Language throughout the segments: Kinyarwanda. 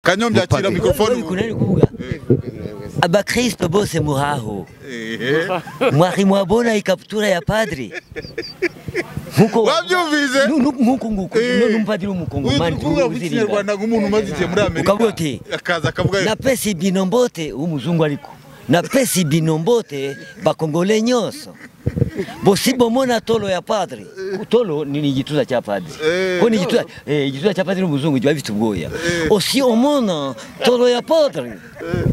kanyombya yakira mikorofone mu- kunani kuga abakristo bose muraho Ehe. mwari mwabona ikabutura ya padri nkuko wabyumvise Nu- nu- nkuko nguko Eh. no numpadiri w'umukongomani kuvuga mu kinyarwanda nk'umuntu umaze igihe muri amerika Ukavuga uti, akaza akavuga napesa ibino mbote umuzungu ariko napesa ibino mbote bakongole nyonso bosibomona tolo ya padri tolo ni ni igituza cya padri Eh, ko ni igituza eh, igituza cya padri n'umuzungu kiba bifite ubwoya osiomona tolo ya padri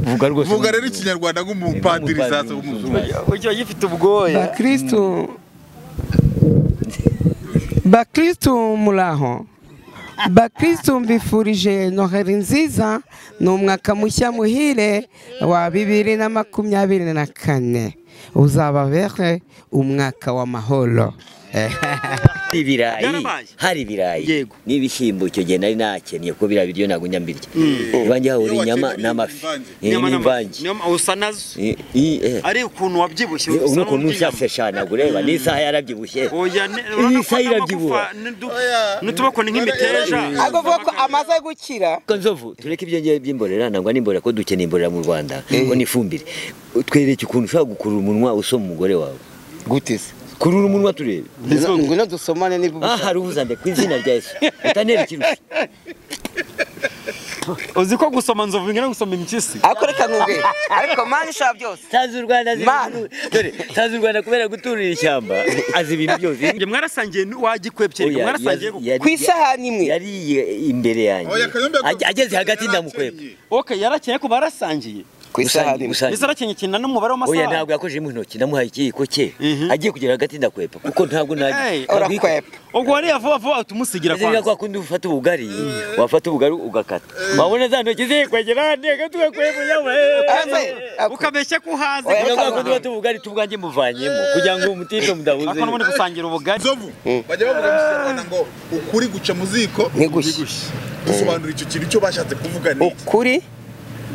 vuga rwose vuga rero ikinyarwanda nk'umupadiri Nk'umupadiri sasa w'umuzungu ujya gifite ubwoya bakristu bakristu muraho bakristu mbifurije noheri nziza ni umwaka mushya muhire wa bibiri na makumyabiri na kane uzababere umwaka w'amahoro hari ibirayi Byarabaye. hari ibirayi Yego. n'ibishyimbo icyo gihe nari nakeniye kuko biriya biryo ntabwo njya mbirya ibanjye hahura Iyo inyama wakenye n'amafi imvange. eh, n'imvange n'ama- usa nazo Eh, eh, eh. ari ukuntu Eh, wabyibushye usa ubu ukuntu n'ubyibushye. ushyafe cyane ureba n'isaha yarabyibushye Oya, ne- Iyi urabona ko saha irabyibuha. n'amagufa n'udu- n'utuboko ni nk'imiteja ako kuvuga ko amaze gukira Ko nzovu tureke ibyo ngiye by'imborera ntabwo ari imborera ko dukeneye imborera mu rwanda ngo ni ifumbire twereke ukuntu ushobora gukurura umunwa usoma umugore wawe gute se kurura umunwa turebe ngwino dusomane nibwo aha hari ubuzande ku izina rya yesu utanera ikirushya uzi ko gusoma nzovu bingana no gusoma impyisi ariko reka nkubwire ariko mani ushaka byose sanze u rwanda azi- Mana. dore sanze u rwanda kubera guturira ishyamba azi ibintu byose Njye mwarasangiye wagikwebye Oya, mwarasangiye yazi- gu- yari- ku isahani imwe yariye imbere yanjye Oya, Kanyombya yakoze- Age- ageze hagati ndamukweka yarakenye. okay yarakeye ko barasangiye ku isahani imwe Gusangiye. ese arakeye ikintu n'umubare oya w'amasaha ntabwo yakojeje mu ntoki namuhaye ikiyiko cye Mhm. agiye kugera hagati ndakwepa kuko ntabwo Hey, nta- ntabwo- urakwepa ubwo wariya vuba vuba utumusigira Ziriya kwanza kwa kundi ufata ubugari wafata ubugari ugakata wabona za ntoki ziri kwegera hano reka tugakwevuye Aze, ako- ukabeshya ko uhaze Oya, kwa Aze. kundi ufata ubugari tubwange muvanyemo kugira ngo umutito mudahuze ako n'ubundi gusangira ubugari nzovu bajya bavuga mu kinyarwanda ngo ukuri guca mu ziko ntigushye dusobanura icyo kintu icyo bashatse kuvuga ni iki ukuri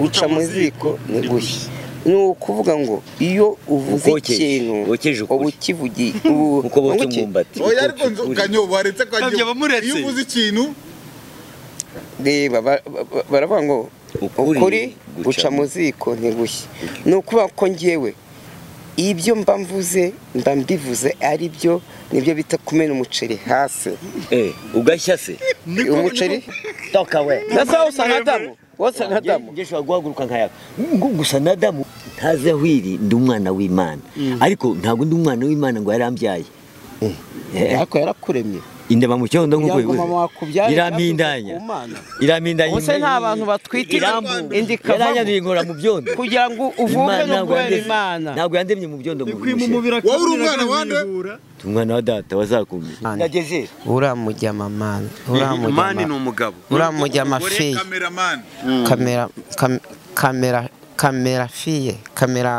guca mu ziko ni gushya ni ukuvuga ngo iyo uvuze Ukokeje, ikintu wokeje ukuri. uba ukivugiye uko boca umwumbati oya ariko nzo kanyo waretse kanyo Kanyo bamuretse. iyo uvuze ikintu reba ba- ba- baravuga ngo Ukuri ukuri guca guca mu mu- ziko ni gushya ni ukuvuga ko ngewe ibyo mba mvuze mba mbivuze ari byo nibyo bita kumena umuceri hasi Eh, ugashya se umuceri toka we nasa usa nka damu wosa nka damu Nge- nge shobora guhaguruka nkayaka Ngu- gusa na damu ntazi aho iri ndi umwana w'imana ariko ntabwo ndi umwana w'imana ngo yarambyaye Eh, ariko yarakuremye indema mu cyondo nk'uko Kugira ngo bivuze mama wakubyaye irambindanya ku mana. irambindanya Ubuse nta bantu batwita irambu indika yaranyanduye inkora mu byondo kugira ngo uvuke no kubera imana ntabwo yandemye mu byondo mu bushe wowe uri umwana wande umwana wa data wazakumye Ane. nageze uramujya mama mani ni uramujya umugabo uramujya Uri amafiye kameramani kamera kam- kamera kamera fiye kamera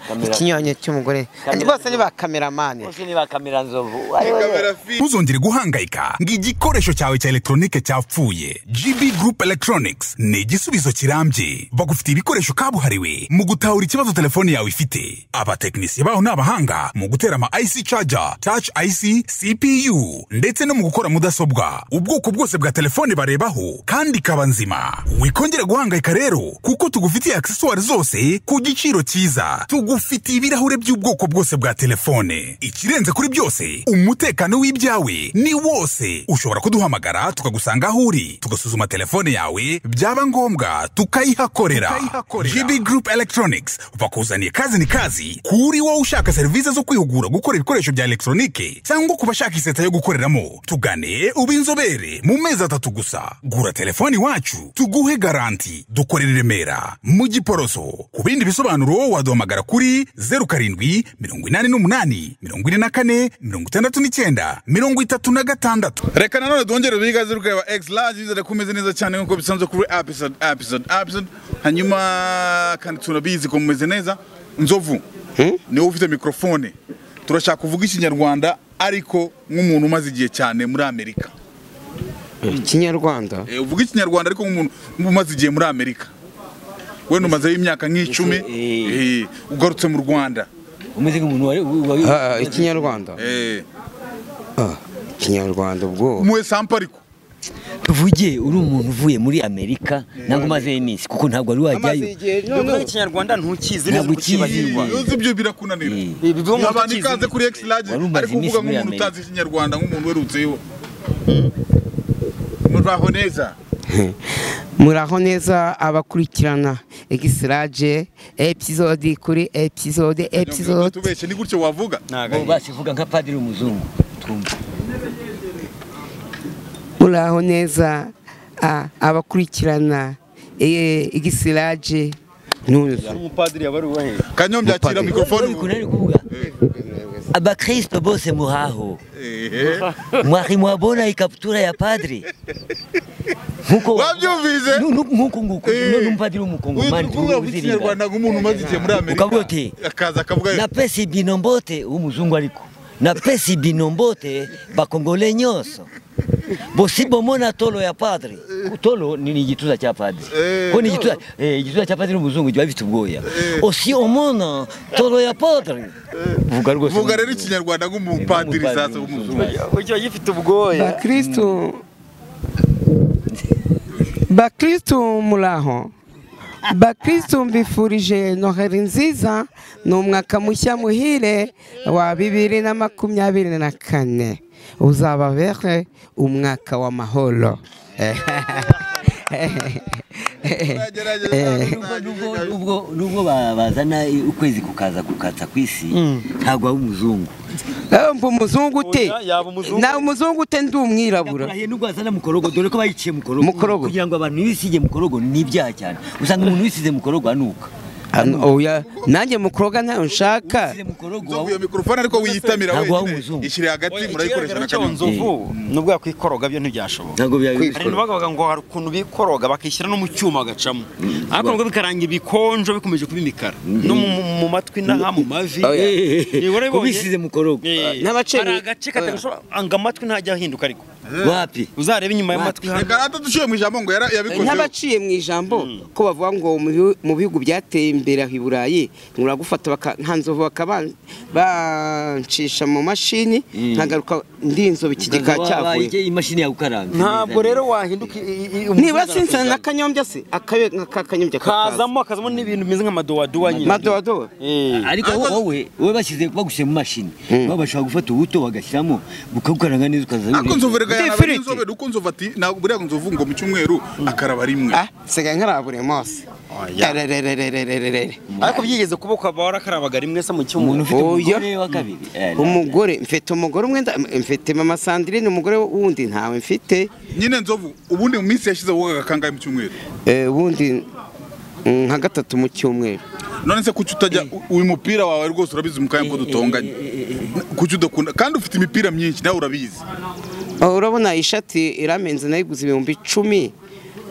Kamera- ikinyonyo cy'umugore Kamera- bose ni ba kameramani bose ni ba kamera nzovu kamera fi ntuzongere guhangayika ngo igikoresho cyawe cya elegitoronike cyapfuye gb group electronics ni igisubizo kirambye bagufitiye ibikoresho kabuhariwe mu gutahura ikibazo telefone yawe ifite abatekinisiye baho ni abahanga mu gutera ama ic charger touch ic cpu ndetse no mu gukora mudasobwa ubwoko bwose bwa telefone barebaho kandi ikaba nzima wikongera guhangayika rero kuko tugufitiye aksesuwari zose ku giciro cyiza tugufitiye ibirahure by'ubwoko bwose bwa telefone ikirenze kuri byose umutekano w'ibyawe ni wose ushobora kuduhamagara tukagusanga aho uri tugasuzuma telefone yawe byaba ngombwa tukayihakorera gb group electronics bakuzaniye kazi ni kazi kuri wowe ushaka serivisi zo kwihugura gukora ibikoresho bya elegitoronike cyangwa ku bashaka iseta yo gukoreramo tugane ube inzobere mu mezi atatu gusa gura telefone iwacu tuguhe garanti dukorera i remera mu giporoso ku bindi bisobanuro waduhamagara kuri zeru karindwi mirongo inani n'umunani mirongo ine na kane mirongo itandatu n'icyenda mirongo itatu na gatandatu reka nanone duhongere duhigaze rukareba x large bizere ko umeze neza cyane nk'uko bisanzwe kuri episode episode episode hanyuma kandi turabizi ko mumeze neza nzovu niwe ufite mikorofone turashaka kuvuga ikinyarwanda ariko nk'umuntu umaze igihe cyane muri amerika ikinyarwanda Eh, uvuga ikinyarwanda ariko nk'umuntu umaze igihe muri amerika we numazeho imyaka nk'icumi Eh. eh, ugarutse mu rwanda umeze nk'umuntu wari wari ikinyarwanda Eh, ikinyarwanda ubwo muwe sampa ariko tuvugiye uri umuntu uvuye muri amerika ntabwo umazeho iminsi kuko ntabwo wari amaze wajyayo igihe Nubwo none ikinyarwanda ntukizi Ntabwo neza uri ukizi. kukibagirwa uzi ibyo birakunanira Ibi byo umuntu abantu ukizi ikaze ni- kuri X large Wari umaze ariko uvuga iminsi muri nk'umuntu Amerika. utazi ikinyarwanda nk'umuntu werutseyo muraho neza muraho neza abakurikirana egisiraje episode kuri episode episode tubeshe ni gutyo wavuga Bo ntago basi vuga nka padiri umuzungu twumve muraho neza a- abakurikirana e- egisiraje ntuzi umupadiri yaba ari uwahe kanyombya akira Mupade. mikrofone ubu. kunani kuvuga abakristo bose muhaho Ehe. mwari mwabona ikabutura ya padiri nkuko Wabyumvise? Nu- nu- nk'uku nguku Eh. none umupadiri w'umukongomani Uzi kuvuga tuzi ikinyarwanda nk'umuntu umaze igihe muri Amerika Ukavuga uti, akaza akavuga napesi binombote umuzungu ariko napesi binombote bakongole nyonso bosibomona tolo ya padri tolo ni ni gituza cha padri Eh, ko ni gituza eh, gituza cha padri umuzungu jiba bifite ubwoya osi omona tolo ya padri vuga rwose vuga rero ikinyarwanda nk'umupadiri Umupadiri sasa w'umuzungu ujya gifite ubwoya bakristu bakristu muraho bakristu mbifurije noheri nziza ni umwaka mushya muhire wa bibiri na makumyabiri na kane uzababere umwaka w'amahoro Gerageza, Nubwo- nubwo- nubwo ba- bazana i- ukwezi kukaza kukatsa kwisi ntabwo ari umuzungu Eh, mba umuzungu ute Oya, yaba umuzungu. na umuzungu ute ndi umwirabura yakurahiye nubwo bazana mukorogo dore ko bayiciye mukorogo Mukorogo. kugira ngo abantu bisige mukorogo ni ibyaha cyane usanga umuntu wisize mukorogo anuka Ano, oya nanjye mukuroga ntayo nshaka wisize mukorogo Nzovu, wawe iyo mikrofone ariko wiyitamira Ntabwo waba wenyine umuzungu. ishyire hagati murayikoresha na cyo kanyombya nzovu nubwo yakwikoroga byo ntibyashoboka ntabwo hari n'abagabaga ngo hari ukuntu bikoroga bakishyira no mu cyuma bagacamo ariko nubwo bikaranga ibikonjo bikomeje kuba imikara no mu- mu- mu matwi n'aha mu mavi Oya. Ni wari wabonye? kubisize mukorogo Eh, N'abaceri- hari agace katagoshobora ngo amatwi ntajya ahinduka ariko wapi uzarebe inyuma y'amatwi Matwi. hano reka ataduciye mu ijambo ngo yara- yabikozeho nk'abaciye mu ijambo ko bavuga ngo mu bihu- mu bihugu byateye imbere aho i burayi muragufata baka- nka nzovu baka- bancisha mu mashini nkagaruka ndi inzovu iki gikaba cyavuye cyavuye imashini yagukaranga ntabwo rero wahinduka nibura sinzana na kanyombya se akayo ka kanyombya kakaza kazamo kazamo n'ibintu bimeze nk'amadowadowa nyine madodo Eh. ariko wowe wowe wowe bashyize bagushyize mu mashini baba bashobora gufata ubuto bagashyiramo bukagukaranga neza ukaza ariko nzovu reka Ndi yanabara ifiriti. inzobere uko nzovu ati ntabwo buriya ngo nzovu ngo mu cyumweru akaraba rimwe ah sigaye nkarabure mose Erererererererere. ariko byigeze kuba ukaba warakarabaga rimwe se mu umuntu cyumweru ufite Oya. umugore wa kabiri Eh, umugore mfite umugore umwe nda- mfite mama sandrine umugore wundi ntawe mfite nyine nzovu ubundi mu minsi yashize wogaga kangahe mu cyumweru Eh, ubundi mm, nka gatatu mu cyumweru none se kuki utajya uyu mupira wawe rwose urabizi mu kanya ko dutonganye kuki udakunda kandi ufite imipira myinshi nawe urabizi Oh, urabona ishati iramenze nayiguze ibihumbi icumi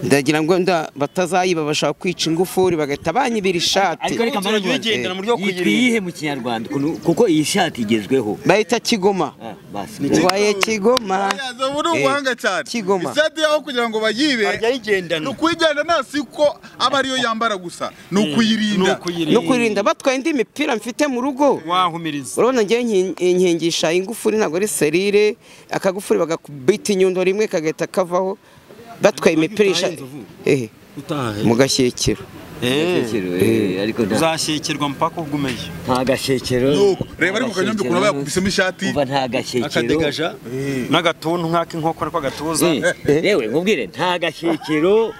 ndagira ngo nda- batazayiba bashaka kwica ingufuri bagahita banyibira ishati ariko reka Uturage wigendera mu buryo bwo yitwa kugira iyihe mu kinyarwanda ukuntu- kuko iyi shati igezweho bahita kigoma Ah, basi waye kigoma Oya, nzovu ni ubuhanga cyane Kigoma. isati yaho kugira ngo bayibe Arya ayigendana. ni ukuyijyana nta si ko aba ariyo yambara gusa ni ni ukuyirinda no ukuyirinda kwirinda batwaye indi mipira mfite mu rugo wahumiriza urabona ngewe nki- nkingisha ingufuri ntabwo ari serire akagufuri bagakubita inyundo rimwe kagahita kavaho batwaye imipira isha- Inzovu. Eh, mu gashyekero Gashyekero, eh, ariko nta- uzashekerwa mpaka ugumeje nta gashyekero Nuko, reba ariko Kanyobya ukuntu aba yakubisemo ishati. kuva nta gashyekero akadegaja n'agatuntu nk'ak'inkoko ariko agatuza Eh, yewe nkubwire nta gashyekero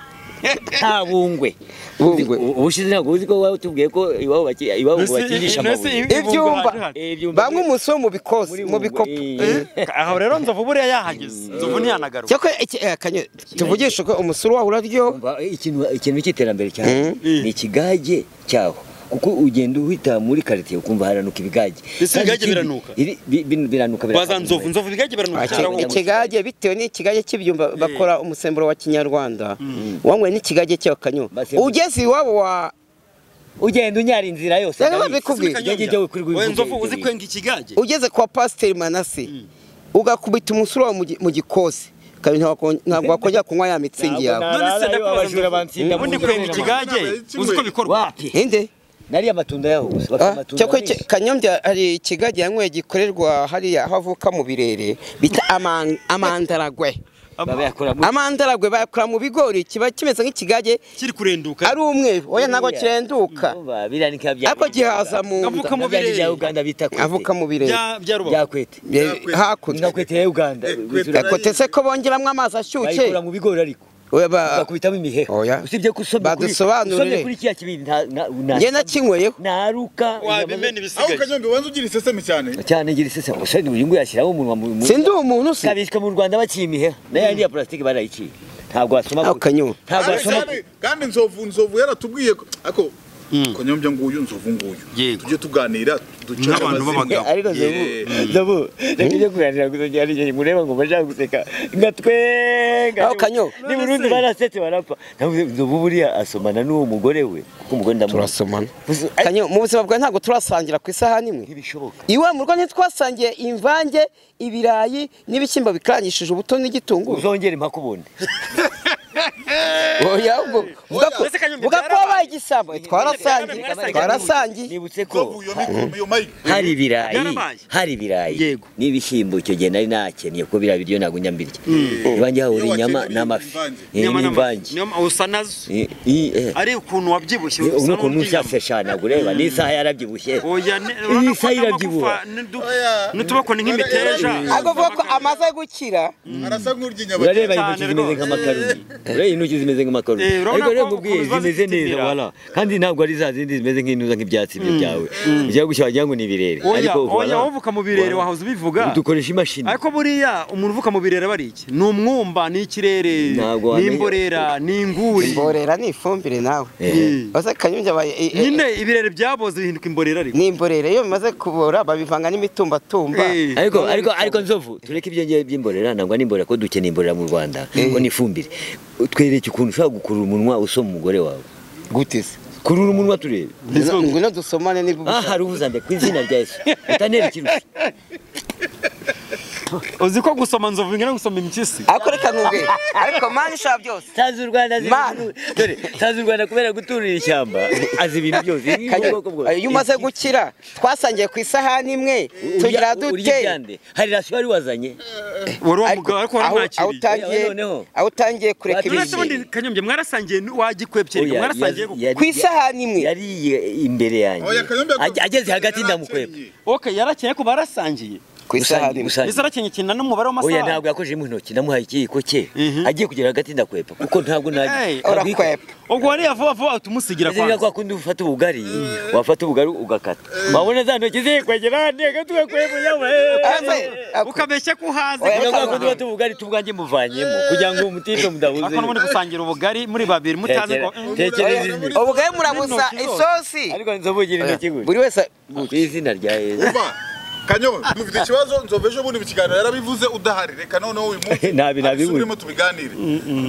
nta bungwe Bungwe. Uzi- ubushize ntabwo uzi ko waba utubwiye ko iwabo baki- iwabo ngo Ese- bakinisha ese amabuye ibi- ibyumba Eh, ibyumba bamwe umunsi wo mu bikosi muri mu Bungwe, bikopo eh. aho rero nzovu buriya yahageze nzovu ntiyanagaruka cyakora iki- eh, kanyo- tuvugishe ko umusuru wawe uraryoha Umva, ikintu ikintu cy'iterambere cyane ni ikigage cyaho kuko ugenda uhita muri karitsiye ukumva haranuka ibigage Ese Kandi ibigage ikindi- biranuka? iri- bi- bi- biranuka baza biranuka. nzovu nzovu bigage Iki- biranuka ikigage bitewe n'ikigage cy'ibyumba bakora umusemburo wa kinyarwanda wanyweye n'ikigage cy'akanyo Basi- ugeze iwabo wa ugenda unyara inzira yose Rero Dawidi. babikubwiye. Igigage cyawe kuri buri we mvugo nzovu uzi y'igihugu. kwenga ikigage ugeze kwa pasiteri manase ugakubita umusuru wawe mu gi- mu gikosi kandi ntabwo ntabwo wakongera kunywa ya mitsingi yawe none se Arara, ndakubaza abajura ngo- bansinda mu ubundi nzu kwenga z'abana. ikigage uzi ko bikorwa Wapi? inde nariya amatunda yaho gusa bafite amatunda cyakora menshi. kanyombya hari ikigage yanyweye gikorerwa hariya aho avuka mu birere bita aman- amandaragwe bayakora mu amanda aragwe bayakora mu bigori kiba kimeze nk'ikigage kiri kurenduka ari umweru oya ntabwo kirenduka Ndumva, biriya ni ka bya ariko gihaza mu nda Avuka mu Bya bindi bya birere. Uganda bita kwete. avuka mu birere Bya- bya rubavu. Bya kwete. Bye- Inka hakurya kwete ya Uganda. Eh, kwete. Bizura- gakote se ko bongeramo amazi ashyushye bayikura mu bigori ariko. We ba- bakubitamo imiheha Oya. usibye ko usomye kuri Badusobanurire. usomye kuri kiriya kibindi nta- na- na- njye nakinyweyeho naruka wabimena aho ibisigaye kanyombe wanze ugira iseseme cyane cyane ngira isese gusa uyu nguyu yashyiraho umunwa mu mu- sindi uwo muntu se kabishyika mu Rwanda baciye imiheha nayo yariya plastique barayiciye ntabwo wasoma Aho ku- kanyuma. ntabwo Ari wasoma cyane, kandi nzovu nzovu yaratubwiye ko- ako kanyombya nguyu nzovu nguyu Yego. tujye tuganira duce Nk'abantu amazina. b'abagabo. Eh, ariko zobu zobu reka ujye kuganira kuzongera igihe mureba ngo bashaka guseka nka twenga Aho kanyo. ni burundi barasetse barapfa Navuze, zobu buriya asomana n'uwo mugore we kuko umugore ndamuzi. turasomana Uzi- Ay, kanyo mu buzima bwawe ntabwo turasangira ku isahani imwe ntibishoboka iwe mu rugo ntitwasangiye imvange ibirayi n'ibishyimbo bikarangishije ubuto n'igitunguru uzongera impakubundi oya ubwo vuga ko Mbese Kanyombya vuga ko wabaye byarabaye. igisambo twarasangiye Byarabaye. twarasangiye nibutse ko nzovu iyo mikoro iyo mayike hari ibirayi Byarabaye. hari ibirayi Yego. n'ibishyimbo icyo gihe nari nakeniye kuko biriya biryo ntabwo njya mbirya iwanjye hahora Iyo inyama wakenye n'amafi ibiryo Eh, Inyama n'amazi. n'imvange Niyo ma- usa nazo Eh, eh, eh. ari ukuntu wabyibushye Eh, usa uno kuntu n'ubyibushye. ushyashye cyane ureba n'isaha yarabyibushye oya ne- Iyi urabona ko isaha irabyibuha n'amagufa n'udu- Oya. n'utubakoni nk'imiteja ahubwo vuga ko amaze gukira arasa nk'urya urareba inyabageni Cyane intoki zimeze rwose. nk'amakaroni urareba intoki zimeze nk'amakaroni Eh, urabona ariko rero ko nkubwiye ukuntu ziba zimeze zifite neza ibirara. wala kandi ntabwo ari za zindi zimeze nk'intuza nk'ibyatsi byo byawe ujya gushya wagira ngo ni ibirere oya ariko oya wala, wowe uvuka mu birere wala, wahoze ubivuga dukoresha imashini ariko buriya umuntu uvuka mu birere aba ari iki ni umwumba ni ikirere Ntabwo wamenya. ni imborera ni inguri imborera ni ifumbire nawe Eh. wase kanyunya abaye eh, eh, nyine ibirere byaboze bihinduka imborera ariko ni imborera iyo bimaze kubora babivanga n'imitumbatumba Eh. ariko ariko ariko nzovu tureke ibyo ngiye by'imborera ntabwo ari imborera ko dukeneye imborera mu rwanda ko n'ifumbire twereke ukuntu ushobora gukurura umunwa usoma umugore wawe gute se kurura umunwa turebe Ngwino- ngwino dusomane nibwo aha hari ubuzande ku izina rya yesu utanterekirusha uzi ko gusoma nzovu bingana no gusoma impyisi ariko reka nkubwire ariko mani ishobora byose Tanzi u Rwanda azi Mana. ibintu- dore Tanzi u Rwanda kubera guturira ishyamba azi ibintu byose Ibi Kanyo, ubwoko bwose. iyo umaze gukira twasangiye ku isahani imwe Urya- tugira urya dute ibyande. hari rasiyo wari wazanye wari wa ariko mugabo ariko aho aho waramwakiriye utangiye Noneho. aho utangiye kureka Turetse turetse ubundi ibintu kanyombya mwarasangiye wagikwepye Oya, mwarasangiye yari- guko- yari- ku isahani imwe yariye imbere yanjye Oya, Kanyombya akavuga Age- ageze ko hagati yari ndamukwepwa akennye. okay yarakeye ko barasangiye ku isahani imwe Gusangiye. ese arakeye cyane n'umubare oya w'amasaha ntabwo yakojeje mu ntoki namuhaye ikiyiko cye Mhm. agiye kugera hagati ndakwepa kuko ntabwo Hey, urakwepa ubwo wariya vuba vuba utumusigira Nzira kwanza kwa kundi ufata ubugari wafata ubugari ugakata wabona za ntoki ziri kwegera hande gatuwe kwegera yawe Ase, ako- ukabeshya ko uhaze Oya, Nzira kugira kwa ngo kundi ufata ubugari tubwange muvanyemo kugira ngo umutito mudahuze ariko n'ubundi gusangira ubugari muri babiri mutazi ko Tekera- tekereza imbere. ubugari murabusa N'intoki zose. isosi ariko nzobugira intoki gusa buri wese ku izina rya yesu Umva, kanyo dufite ikibazo nzovu ejo bundi mu kiganiro yarabivuze udahari reka noneho uyu munsi Nabi, nabi, abisubiremo tubiganire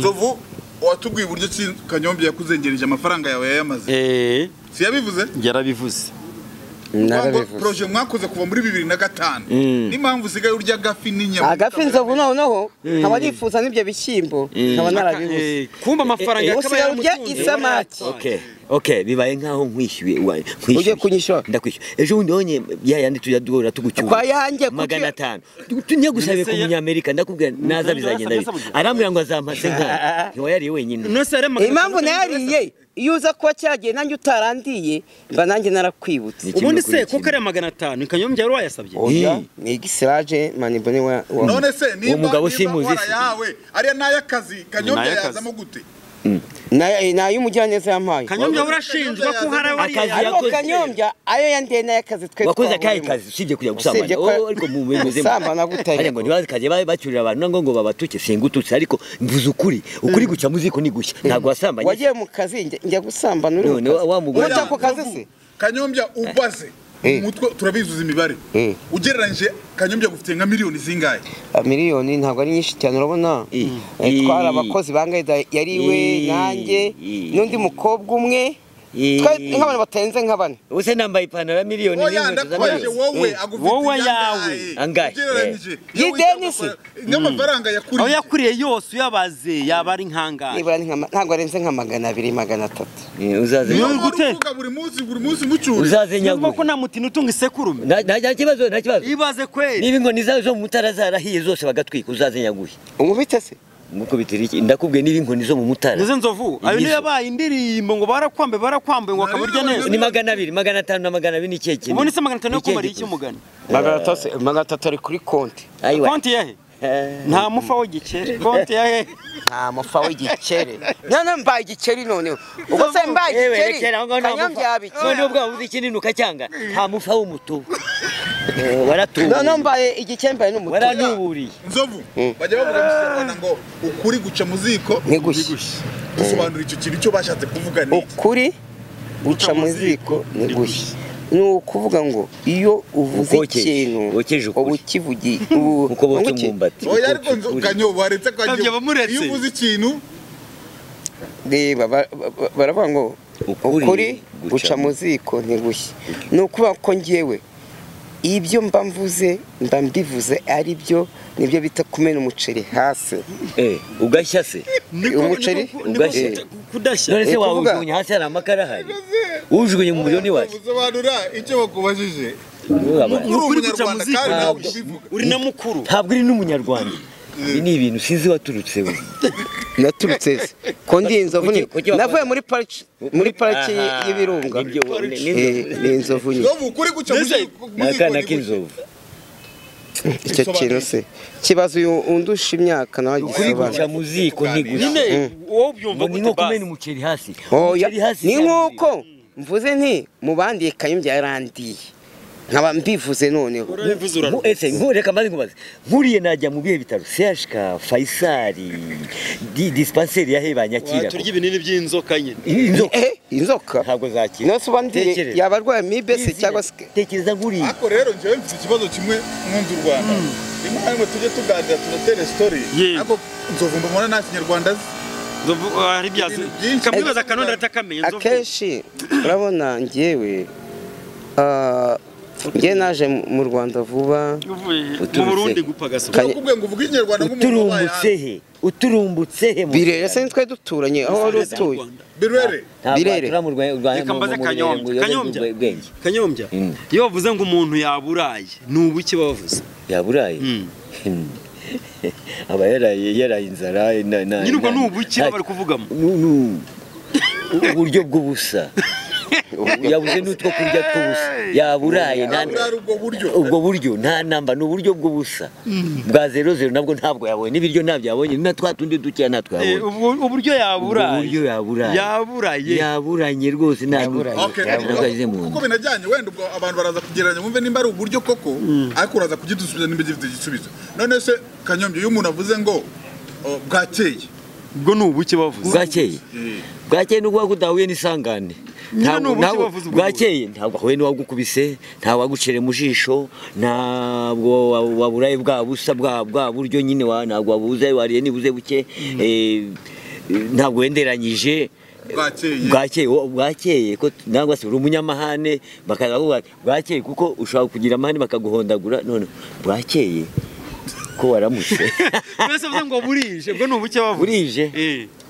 nzovu watubwiye uburyo ki kanyombe yakuzengereje amafaranga yawe yayamaze eh siyabivuze yarabivuze proje mwakoze kuva muri bibiri na gatanu n'impamvu usigaye urya agafi n'inyama agafi nzovu noneho nkaba nifuza n'ibyo bishyimbo nkaba narabibuze Eh, kumba amafaranga Eh, eh, yakaba usigaye urya yaramutunze. isamaki. Okay, okay, bibaye nkaho nkwishyuye wa- nkwishyuye. Ugiye kunyishyura? ndakwishyura ejo bundi wonye ya yandi tujya duhora tugucyura Kwa yanjye, kuki- magana atanu tujya gusabe ku Mbese ya- munyamerika ndakubwira naza Mbese bizagenda mbese bite burya? arambwira ngo azampase nka ntiwayariye wenyine Nonese yari amagana impamvu atanu nayariye iyo uza kuba cyagiye nanjye utarandiye mba nanjye narakwibutse Ni kimwe ubundi kuri se kuko ari magana atanu kanyombya wari wayasabye oya Eh. ni igisiraje manibone wa wa- none se Uwo mugabo simuzi se. warayahawe ariya n'ay'akazi kanyombe N'ay'akazi. yazamo gute Na- eh, ni ay'umugiraneza yampaye kanyombya urashinjwa ko hari abari Akazi ari- ariko yakoze. kanyombya ayo yandiye n'ay'akazi twe wakoze akahe twahuriyemo. kazi usibye kujya Usibye gusambana ko- Oh, ariko mu muzima Gusambana gutari. Ariko ngo ntibazikaze babe bacyurira abantu nango ngo babatuke singututse ariko mvuze ukuri ukuri guca muziko ni gushya ntabwo wasambanye wagiye mu kazi njya- njya gusambana uri None wa- wa mugore- muta ako kazi Nzovu, se kanyombya ubaze Eh. umutwe turabizuza imibare Eh. ugereranyije kanyombya gufite nka miliyoni zingahe Ah, miliyoni ntabwo ari nyinshi cyane urabona Eh. Eh, Eh. twari abakozi bangahe da- yari we Eh. nanjye Eh. n'undi mukobwa umwe Eh. twari nk'abantu batarenze nka bane ubuse nambaye ipantaro ya miliyoni oya n'inkweto za ndakubajije miliyoni. wowe agufite Wowe iyangahe? yawe. Angahe? ugereranyije Eh. iyo wita Y'idenisi? amafaranga- nk'amafaranga aho yakuriye yakuriye yose uyabaze yaba ari nkangari nibura ni nka ma- ntabwo arenze nka magana abiri magana atatu Eh, uzaze niyo Ni mpamvu gute? uvuga buri munsi buri munsi mucyura uzaze nyuma ko nyaguhe nta mutina utunga isekurume nta nta kibazo nta kibazo ibaze kweli niba ingoni zawe zo mu mutara zarahiye zose bagatwika uzaze nyaguhe umubitse se nk'uko bitera iki ndakubwiye n'ibinkoni zo mu mutara nizo nzovu ayo niyo Nizo. yabaye indirimbo ngo barakwambe barakwambe ngo akaba urya neza ni magana abiri magana atanu na magana abiri ni ikihe kintu ubundi se magana atanu yo Ni ikihe kumara iki gikuze? umugani magana atatu magana atatu ari kuri konti Ayiwa. konti yahe Eh, nta mufa w'igikeri konti yahe nta mufa w'igikeri none mbaye igikeri noneho ubwo se mbaye yewe, igikeri rekera aho ngaho nta kanyange mufa. yabiki Noneho ubwo wavuze ikinini ukacyanga nta mufa w'umutubu Eh, waratuwe none mbaye igikeri mbaye n'umutuku waranuburiye nzovu bajya bavuga mu kinyarwanda ngo ukuri guca mu ziko nigushye dusobanura icyo kintu icyo bashatse kuvuga ni iki ukuri guca mu ziko nigushye ni ukuvuga ngo iyo uvuze Ukokeje, ikintu wokeje ukuri. uba ukivugi ubu kuko botsa ubuki- umwumbati oya ariko nzo- kanyobo waretse kanyobo Kanyobo muretse. iyo uvuze ikintu reba ba- ba- baravuga ngo Ukuri ukuri guca guca mu ziko ntigushye ni ukuvuga ko ngewe ibyo mba mvuze mba mbivuze ari byo nibyo bita kumena umuceri hasi Eh, ugashya se umuceri Ugashye. eh, kudashya none se Eh, kuvuga- wawujugunya hasi hari amakara ahari uwujugunye mu buryo ntiwashya usobanura icyo bakubajije Ni ukuri guca Umunyarwanda muzika. kandi nawe Ntabwo. ukabivuga uri na mukuru ntabwo uri n'umunyarwanda ibi ni ibintu sinzi waturutse we Naturutse se ko ndi inzovu ni Kuki- kuki wakora- navuye muri pariki muri pariki Aha, y'ibirunga nibyo, ni- ni Eh, inzovu. ni inzovu nyine nzovu ukuri guca mu Mbese, ziko mu ni ziko akana ni guki? k'inzovu icyo kintu se kibazo uyu undusha imyaka nawe ukuri guca agisobanura mu ziko ntigushya nyine wowe ubyumva ngo ni nko gute basi kumena umuceri hasi oya umuceri hasi ni si nk'uko mvuze nti mubandiye kayumbi yarandiye nkaba mbivuze noneho urabivuze Nku- urarwa ese nku- reka maze nkubaze nkuriye najya mu bihe bitaro sehashika fayisari di- disipanseri yahe banyakira turya ibinini by'inzoka nyine inzoka eh inzoka ntabwo zakira nose ubandiye Tekereza. yaba arwaye mibese Izina. cyangwa se tekereza nkuriye ariko rero njyewe mfite ikibazo kimwe mwunze u rwanda rimwe na rimwe tujye tuganira tunatera sitori Yego. ariko nzovu mbona nta kinyarwanda azi Nzovu, ah, hari ibyazi Ibintu byinshi. kamwibaza kanonda atakamenya nzovu akenshi urabona njyewe ah, njye naje mu- mu rwanda vuba uvuye mu Uturutse. Burundi gupfa gasoka Kanye- nakubwiye ngo uvuge ikinyarwanda nk'umuntu wabaye uturumbutse he uturumbutse he mu birere se nitwe duturanye aho wari Perezida w'u utuye Rwanda. birere Ntabwo Birere. watura mu Rwa- Rwa- Reka mu- mbaze mu- mu- kanyombya mu- mu- kanyombya mu- bwenge kanyombya Mm. iyo bavuze ngo umuntu yaburaye ni ubuki babavuze yaburaye Mm. aba yaraye yaraye inzara na- na- nyine ubwo na- ni ubuki na- bari kuvugamo Nu- nu- uburyo bw'ubusa yabuze n'utwo kurya tw'ubusa yaburaye nta Yaburaye ubwo buryo. ubwo buryo nta namba ni uburyo bw'ubusa bwa zero zero nabwo ntabwo yabonye n'ibiryo ntabyo yabonye na twa tundi dukeya ntatwo Eh, yabonye ubwo- uburyo yaburaye uburyo yaburaye yaburaye yaburanye rwose nta Okay, ntabwo ageze mu kuko nda binajyanye wenda ubwo abantu baraza kugereranya wumve nimba ari uburyo koko ariko uraza kugisubiza nimba gifite igisubizo none se kanyombye iyo umuntu avuze ngo o, bwakeye ubwo ni ubuki bavuze bwakeye bwakeye ni ukuvuga ko utahuye n'isangane Nyine Ntabwo- ni ubuki ntabwo- bavuze ubwo bwakeye ntabwo wahuye n'uwagukubise nta wagucere mu jisho ntabwo wa- waburaye bwa busa bwa bwa buryo nyine wa ntabwo wabuze wariye nibuze buke eh, ntabwo wenderanyije Bwakeye. bwakeye wo- bwakeye ko nangwa se uri umunyamahane bakaza kuvuga bwakeye kuko ushobora kugira amahane bakaguhondagura none bwakeye ko waramutse mbese bavuze ngo burije ubwo ni ubuki bavuze burije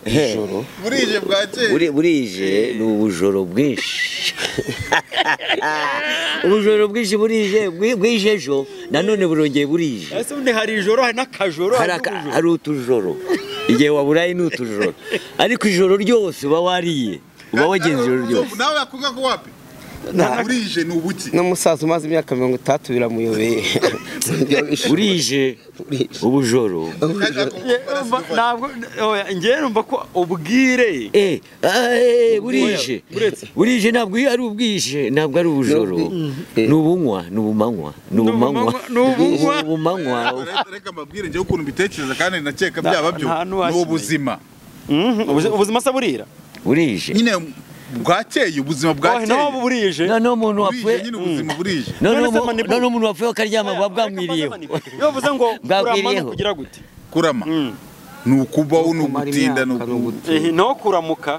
Eh. ijoro burije bwakeye Buri- burije ni ubujoro bwinshi ubujoro bwinshi burije bwi- bwije ejo nanone burongeye burije ese ubundi hari ijoro hari n'akajoro hari hari aka- n'ubujoro. hari utujoro igihe waburaye ni utujoro ariko ijoro ryose uba wariye uba wagenze ijoro ryose Nzovu, nawe yakuvuga ko wapi burije ni ubuki n'umusaza umaze imyaka mirongo itatu biramuyobeye burije ubujoro Eh, mba- ntabwo oya, njyewe numva ko ubwire Eh, ah, eh, burije buretse. burije ntabwo iyo ari ubwije ntabwo ari ubujoro Eh. ni ubunywa ni ubumanywa ni ubumanywa ubumanywa- ni ubunywa. Ni ubumanywa Reka- reka mbabwire njyewe ukuntu mbitekereza kandi nakeka byaba byo nta n'uwakimenya. ni ubuzima Mhm, ubuzi- ubuzima se burira burije nyine bwakeye ubuzima Oh, naho bwakeye burije noneho umuntu burije wapfuye nyine ubuzima burije noneho None se umu- Mani Boo? noneho umuntu wapfuye akaryama buba bwamwiriyeho iyo bavuze ngo kurama Bwamwiriyeho. no kugira gute kurama Mm. ni ukubaho ni Kumara ugutinda ni imyaka, ni uku- ugutinda. Eh, naho kuramuka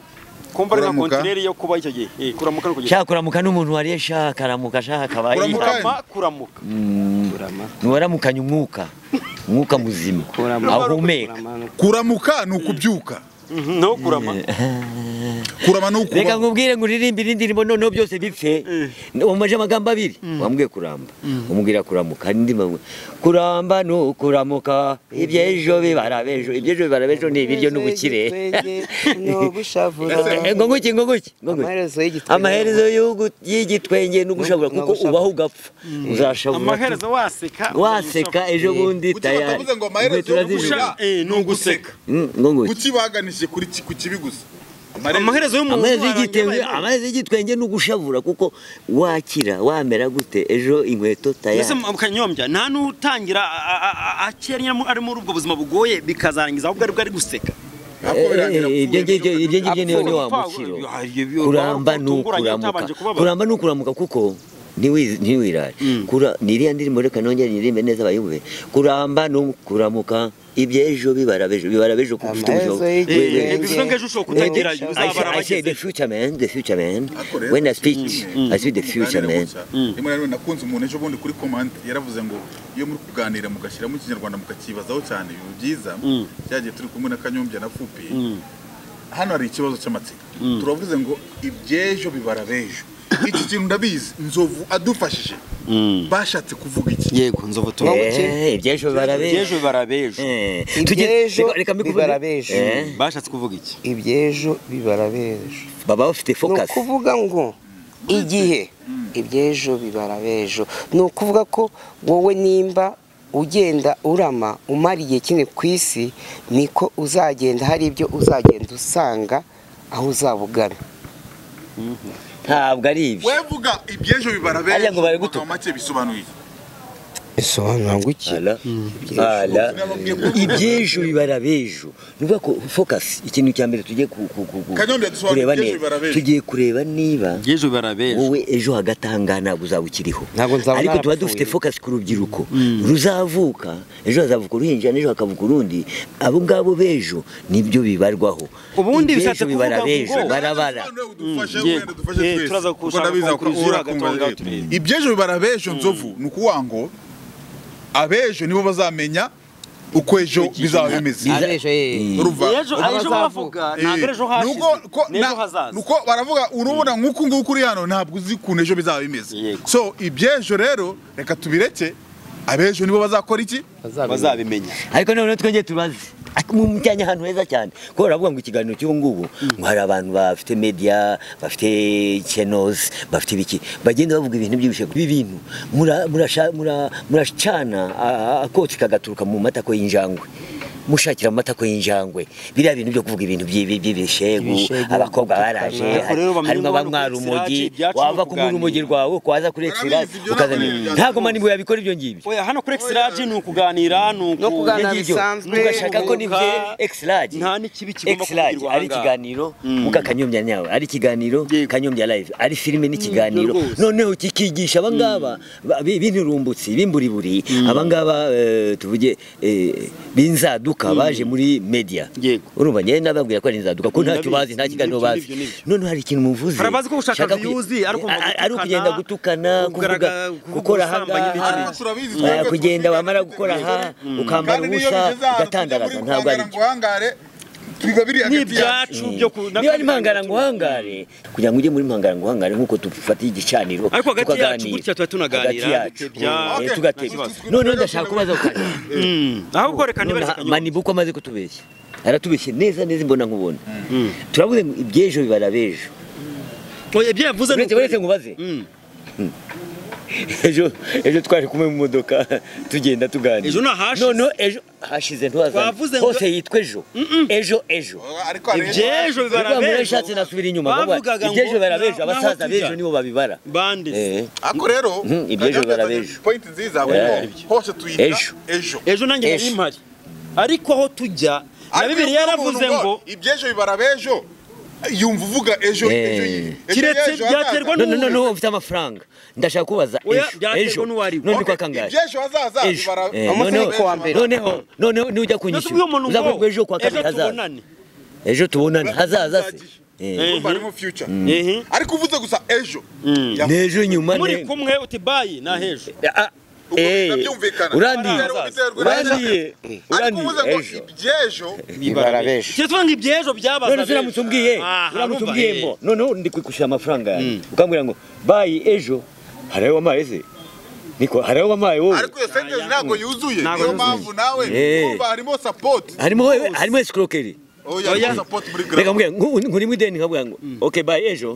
kumva ari nka Kuramuka. kontineri yo kuba icyo gihe Eh, kuramuka no kugira shaka kuramuka n'umuntu wariye shaka akaramuka shaka akabaye Kuramuka. kurama kuramuka ntiwaramukanye umwuka umwuka muzima Kurama. ahumeka kuramuka ni ukubyuka Mhm, naho kurama kurama ni ukubaho. reka nkubwire ngo uririmbe indirimbo noneho byose bipfe wamaje amagambo abiri wambwiye kuramba umubwira kuramuka andi mabwira kuramba ni ukuramuka iby'ejo bibara b'ejo iby'ejo bibara b'ejo ni ibiryo n'ubukire ngo nguki ngo nguki ngo nguki. Amaherezo y'igitwenge. amaherezo y'ugu- y'igitwenge ni ugushavura No- no kuko gushavura. ubaho ugapfa uzashavura amaherezo waseka waseka ejo bundi Kuki tayari batavuze ngo amaherezo Inkweto yo urazifite. gusha- Gusha- eh, ni uguseka Mm, ngo nguki kuki baganishije kuri ki- ku kibi gusa amaherezo y'umuntu amazi warangiye y'igitenge abaye mubi. amazi y'igitwenge ni ugushavura kuko wakira wamera gute ejo inkweto mbese tayari mukanyombya nta n'utangira a- a- a- akiri ari muri ubwo buzima bugoye bikazarangiza ahubwo aribwo ari guseka Ntabwo birangira Eh, eh, ibyo apfuye. ngibyo ibyo ngibyo niyo ni wa Apfuye. mukiro Ah, ibyo byo- kuramba urabona ni ko utunguranye ukuramuka utabanje kubabara. kuramba ni ukuramuka kuko ntiwi- ntiwirare Kura- ni iriya ndirimbo reka nongere niririmbe neza abayumve kuramba ni ukuramuka iby'ejo bibara b'ejo bibara b'ejo kuko ufite Amaherezo ubushobozi y'igitenge. We- we- Bivuze bivuze ngo ejo ushobora kutagerayo I uzabara say- I say the abagezeho future man, the future man. Akorera. When I speak, I see the future man. rimwe na rimwe nakunze umuntu ejo bundi kuri komande yaravuze ngo iyo muri kuganira mugashyiramo ikinyarwanda mukakibazaho cyane ibintu byiza byagiye turi kumwe na kanyombya na fupi hano hari ikibazo cy'amatsiko turavuze ngo iby'ejo bibara b'ejo iki kintu ndabizi nzovu adufashije bashatse kuvuga iki yego nzovu tuba Eh. Eh, iby'ejo bibara ejo b'ejo. bibara b'ejo Eh, Iby'ejo tujye- reka- reka mbikuvuge- bibara b'ejo. Eh, bashatse kuvuga iki iby'ejo bibara b'ejo baba bafite ni focus. ukuvuga ngo igihe iby'ejo bibara b'ejo ni ukuvuga ko wowe nimba ugenda urama umara igihe kinini ku isi niko uzagenda hari ibyo uzagenda usanga aho uzaba ugana ntabwo ari ibyo wevuga iby'ejo bibara Harya ngo bari b'ejo gutuka. mu make bisobanuye iki? bisobanura guki Ala, ala. Nababwiye ko- iby'ejo bibara b'ejo ni ukuvuga ko focus ikintu cya mbere tugiye ku- ku- ku- ku- Kanyombya, dusobanure kureba iby'ejo neza. bibara b'ejo. tugiye kureba niba ejo bibara b'ejo wowe ejo hagati ahangaha ntabwo uzaba ukiriho Ntabwo nzaba ariko tuba narapfuye. dufite focus ku rubyiruko ruzavuka ejo hazavuka uruhinja n'ejo hakavuka urundi abo ngabo b'ejo nibyo bibarwaho Ubundi Iby'ejo bishatse bibara kuvuga b'ejo ngo- barabara Sobanura udufashe, Mm, yego. wenda dufashe Eh, twese. turaza Kuko gushaka ndabizi conclusion ura- ura- hagati aho ngaho turi. ibyejo bibara abejo nzovu ni ukuvuga ngo abejo nibo bazamenya uko ejo bizaba bimeze abejo ye urumva ejo ejo bavuga ntabwo ari ejo Eh, hashize nuko ko- n'ejo na- hazaza nuko baravuga urubona nk'uku nguku uri hano ntabwo uzi ukuntu ejo bizaba bimeze Yego. so ibyejo rero reka tubireke abejo nibo bazakora iki bazabimenya ariko noneho twongeye tubaze Ak- mu cyanya ahantu heza cyane kuko baravuga ngo ikiganiro cy'ubu ngubu ngo hari abantu bafite media bafite channels bafite ibiki bagenda bavuga ibintu by'ibishego ibi bintu mura- murasha- mura- muracana a- a- akotsi kagaturuka mu matako y'injangwe mushakira mu matako y'injangwe biriya bintu byo kuvuga ibintu by'ibi- by'ibishegu Ibishegu, abakobwa baraje gutukana. har- Rero bamenye harimo ngo abanywa hano ku rumogi Exilage ibyacu wava no kumwe urumogi kuganira. rwawe kwaza kuri Barabizi, exilage ibyo ukazana ntabwo ibintu. ari- ntabwo manibwo yabikora ibyo ngibyo oya hano kuri exilage ni ukuganira ni uku- No kuganira Nibyo. bisanzwe, mugashaka ko ni bye kuruhuka. exilage nta n'ikibi kigomba Exilage kuvugirwa ari ahangaha. ikiganiro muka kanyombya nyawe ari ikiganiro kanyombya live ari filime n'ikiganiro rwose. noneho kikigisha abangaba ba- bi- b'inturumbutsi b'imburiburi abangaba eh, tuvuge eh, b'inzaduka baje muri media Yego. urumva njyewe nababwira ko ari inzaduka ko ntacyo bazi nta kiganiro Nibyo, bazi nibyo, nibyo. noneho hari ikintu muvuze Barabazi ko gushaka shaka ku- views, ari ukumva a- ari ukugenda gutukana gutukana, kuvuga kugaragara- gukora ubusambanyi ahangaha n'ikindi. Turabizi, eh, twebwe kugenda tuzi wamara ibyo gukora aha twize. ukambara niyo ubusa bigeze ahantu tujya ugatandaraza muri ntabwo ari kwangara byo ngo uhangare, biba biri hagati yacu n'ibyacu byo ku- niba ari n'akandi impangara kantu ngo uhangare kugira ngo ujye muri impangara ngo uhangare nk'uko dufata igicaniro Ariko hagati yacu tukaganira. gutya tuba tunaganira, hagati yacu dutebya. eh, Okay. tugatebya Nta- noneho ndashaka kubaza ukanya ahubwo reka ntibareke Nonaha, kanyombya. mani buko amaze kutubeshya aratubeshye neza neza imbona nkubona turavuze ngo iby'ejo bibara b'ejo Oya, ibyo yavuze ni uretse uretse ukuri. nkubaze Mm. ejo ejo twari kumwe mu modoka tugenda tuganira Ejo ni ahashize. noneho ejo hashize Twavuze ntibazane ngo- hose yitwa ejo ejo ejo ariko hari- Ibyejo bibara Rwa muntu b'ejo. yashatse nasubira inyuma ngo Bavugaga ngo iby'ejo bibara na- b'ejo abasaza n'aho tujya. b'ejo nibo babibara bande Eh. ako rero Mhm, ibyejo Kagame bibara yazanye b'ejo. point nziza kuko hose tuyita Ejo. ejo ejo nanjye nari Ejo. mpari ariko aho tujya na Ariko bibiri iyo uvuga yaravuze umuntu ngo ibyejo bibara b'ejo yumva uvuga ejo Eh. ejo yi- ejo Kiretse y'ejo byaterwa hazaza. no no no no ufite amafaranga ndashaka kubaza Oya, ejo byaterwa ejo n'uwo ari we. none kwa Okay, kangahe iby'ejo hazaza ejo bibara- Eh, Umunsi noneho w'uko wa mbere. noneho noneho nujya kunyishyura natubwiye umuntu ngo uzavuga ejo kwa ejo kabiri hazaza tubonane ejo tubonane hazaza se Eh. Urumva harimo future Ehe. ariko uvuze gusa ejo n'ejo nyuma muri ne- kumwe uti bayi ni ahejo Ah, birabyumvikana urandiye Ubiterwa- ubiterwa urandiye na- ariko urandiye uvuze ngo ejo iby'ejo barabesha Cyo tuvuga ngo ibyejo byabazaga. none se uramutse umbwiye uramutse umbwiye ngo noneho ndi kwikwishyura amafaranga yanjye ukambwira ngo bayi ejo hari ayo wamaye se niko hari ayo wamaye wowe ariko iyo sentence ntabwo yuzuye niyo Ntabwo yuzuye. mpamvu nawe Eh. urumva harimo support harimo wowe harimo escroquerie oya harimo support muri reka grave mbwira nkuri mu ideni nkabwira ngo ok bayi ejo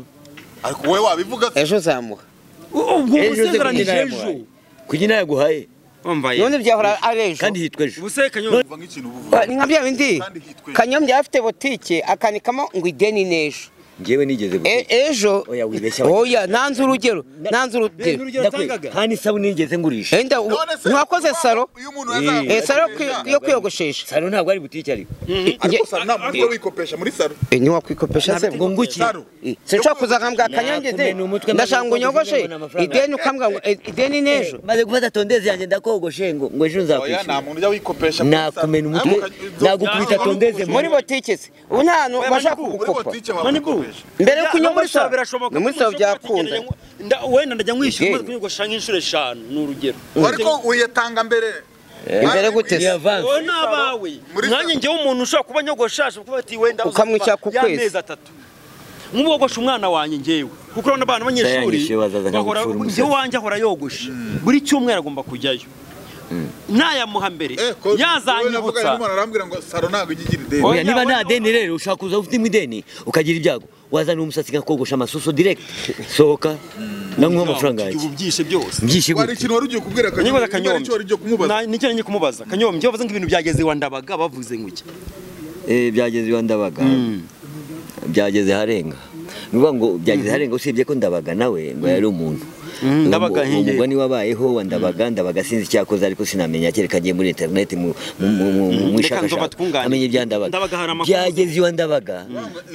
ariko wowe wabivuga se ejo zamuha ubwo Ejo uze usezeranije kugira ejo inama. kugira inayo yaguhaye wambaye none byahora ari ejo kandi hitwa ejo ubuse kanyobwa uvuga nk'ikintu ubu Ba- ni nka bya bindi Kandi hitwe. kanyombya afite botike akanikamo ngo ideni n'ejo ngewe nigeze E- ejo Oya, wibeshya, oya. oya nanze urugero nanze urugero Ndakwe- nta n'isabune nigeze ngurisha enda u- none se mwakoze uyu salo uyu muntu Eh, Eh, yazamuye salo yo kwi- yo kwiyogoshesha salo ntabwo ari butike ariko ariko saro nta muntu wikopesha muri saro Eh, ntiwakwikopesha se ngo nguki Saro. Eh, sinshobora kuzana mbwa kanyange de Nakumena umutwe, ndashaka ngo maze ukoze unyogoshe ibintu amafaranga. ideni ukambwira ngo eh, ideni n'ejo maze gufata tondezi yanjye ndakogoshe ngo ngo ejo oya nta nzakwishyura muntu ujya wikopesha muri saro nakumena umutwe nagukubita tondeze muri botike se ubu nta hantu bashaka muri kugukopa botike wakopesha mbere yo Ya, no muri kunyogosha sawa birashoboka no muri ko sawa ushobora byakunda kugenda nda- wenda ndajya Ideni. nkwishyura maze kunyogosha nk'inshuro eshanu ni urugero ariko uyatanga mbere imbere gute se yavanze wowe ni abawe Muri nkanjye saro. njyewe umuntu ushobora kuba nyogoshaje kuba bati wenda Ukamwishyura ku kwezi. y'amezi atatu nk'ubu wogosha umwana wanjye njyewe kuko urabona abana b'abanyeshuri Sayangishije bazaza bahora- nkagupfura umusatsi. njyewe wanjye ahora yogosha buri cyumweru agomba kujyayo ntayamuha mbere Eh, ko- wowe yazanyibutsa navuga, umuntu arambwira ngo saro ntabwo ijya igira ideni Oya, Oya, niba nta oya. deni rero ushaka kuza ufite mu ideni ukagira ibyago wazana umusatsi nkakogosha amasuso direct sohoka nanguhe amafaranga yanjye ubu byishe byose mbyishe hari gute ikintu wari ugiye kubwira Kanyombya kanyombya nicyo wari ugiye kumubaza Na- nicyo nari ngiye kumubaza kanyombya wavuze ngo ibintu byageze iwa ndabaga bavuze ngo iki Eh, byageze iwa ndabaga byageze harenga nuvuga ngo byageze harenga usibye ko ndabaga nawe ngo yari umuntu Mm, Ndabaga Uwo mu- uwo nk'iye. mugani wabayeho wa ndabaga ndabaga sinzi icyakoze ariko sinamenya kereka ngiye muri interineti mu mu- mu- mu- mu Reka nzova ishakashaka twunganire. amenye ibya ndabaga Ndabaga hari amakuru. byageze iwa ndabaga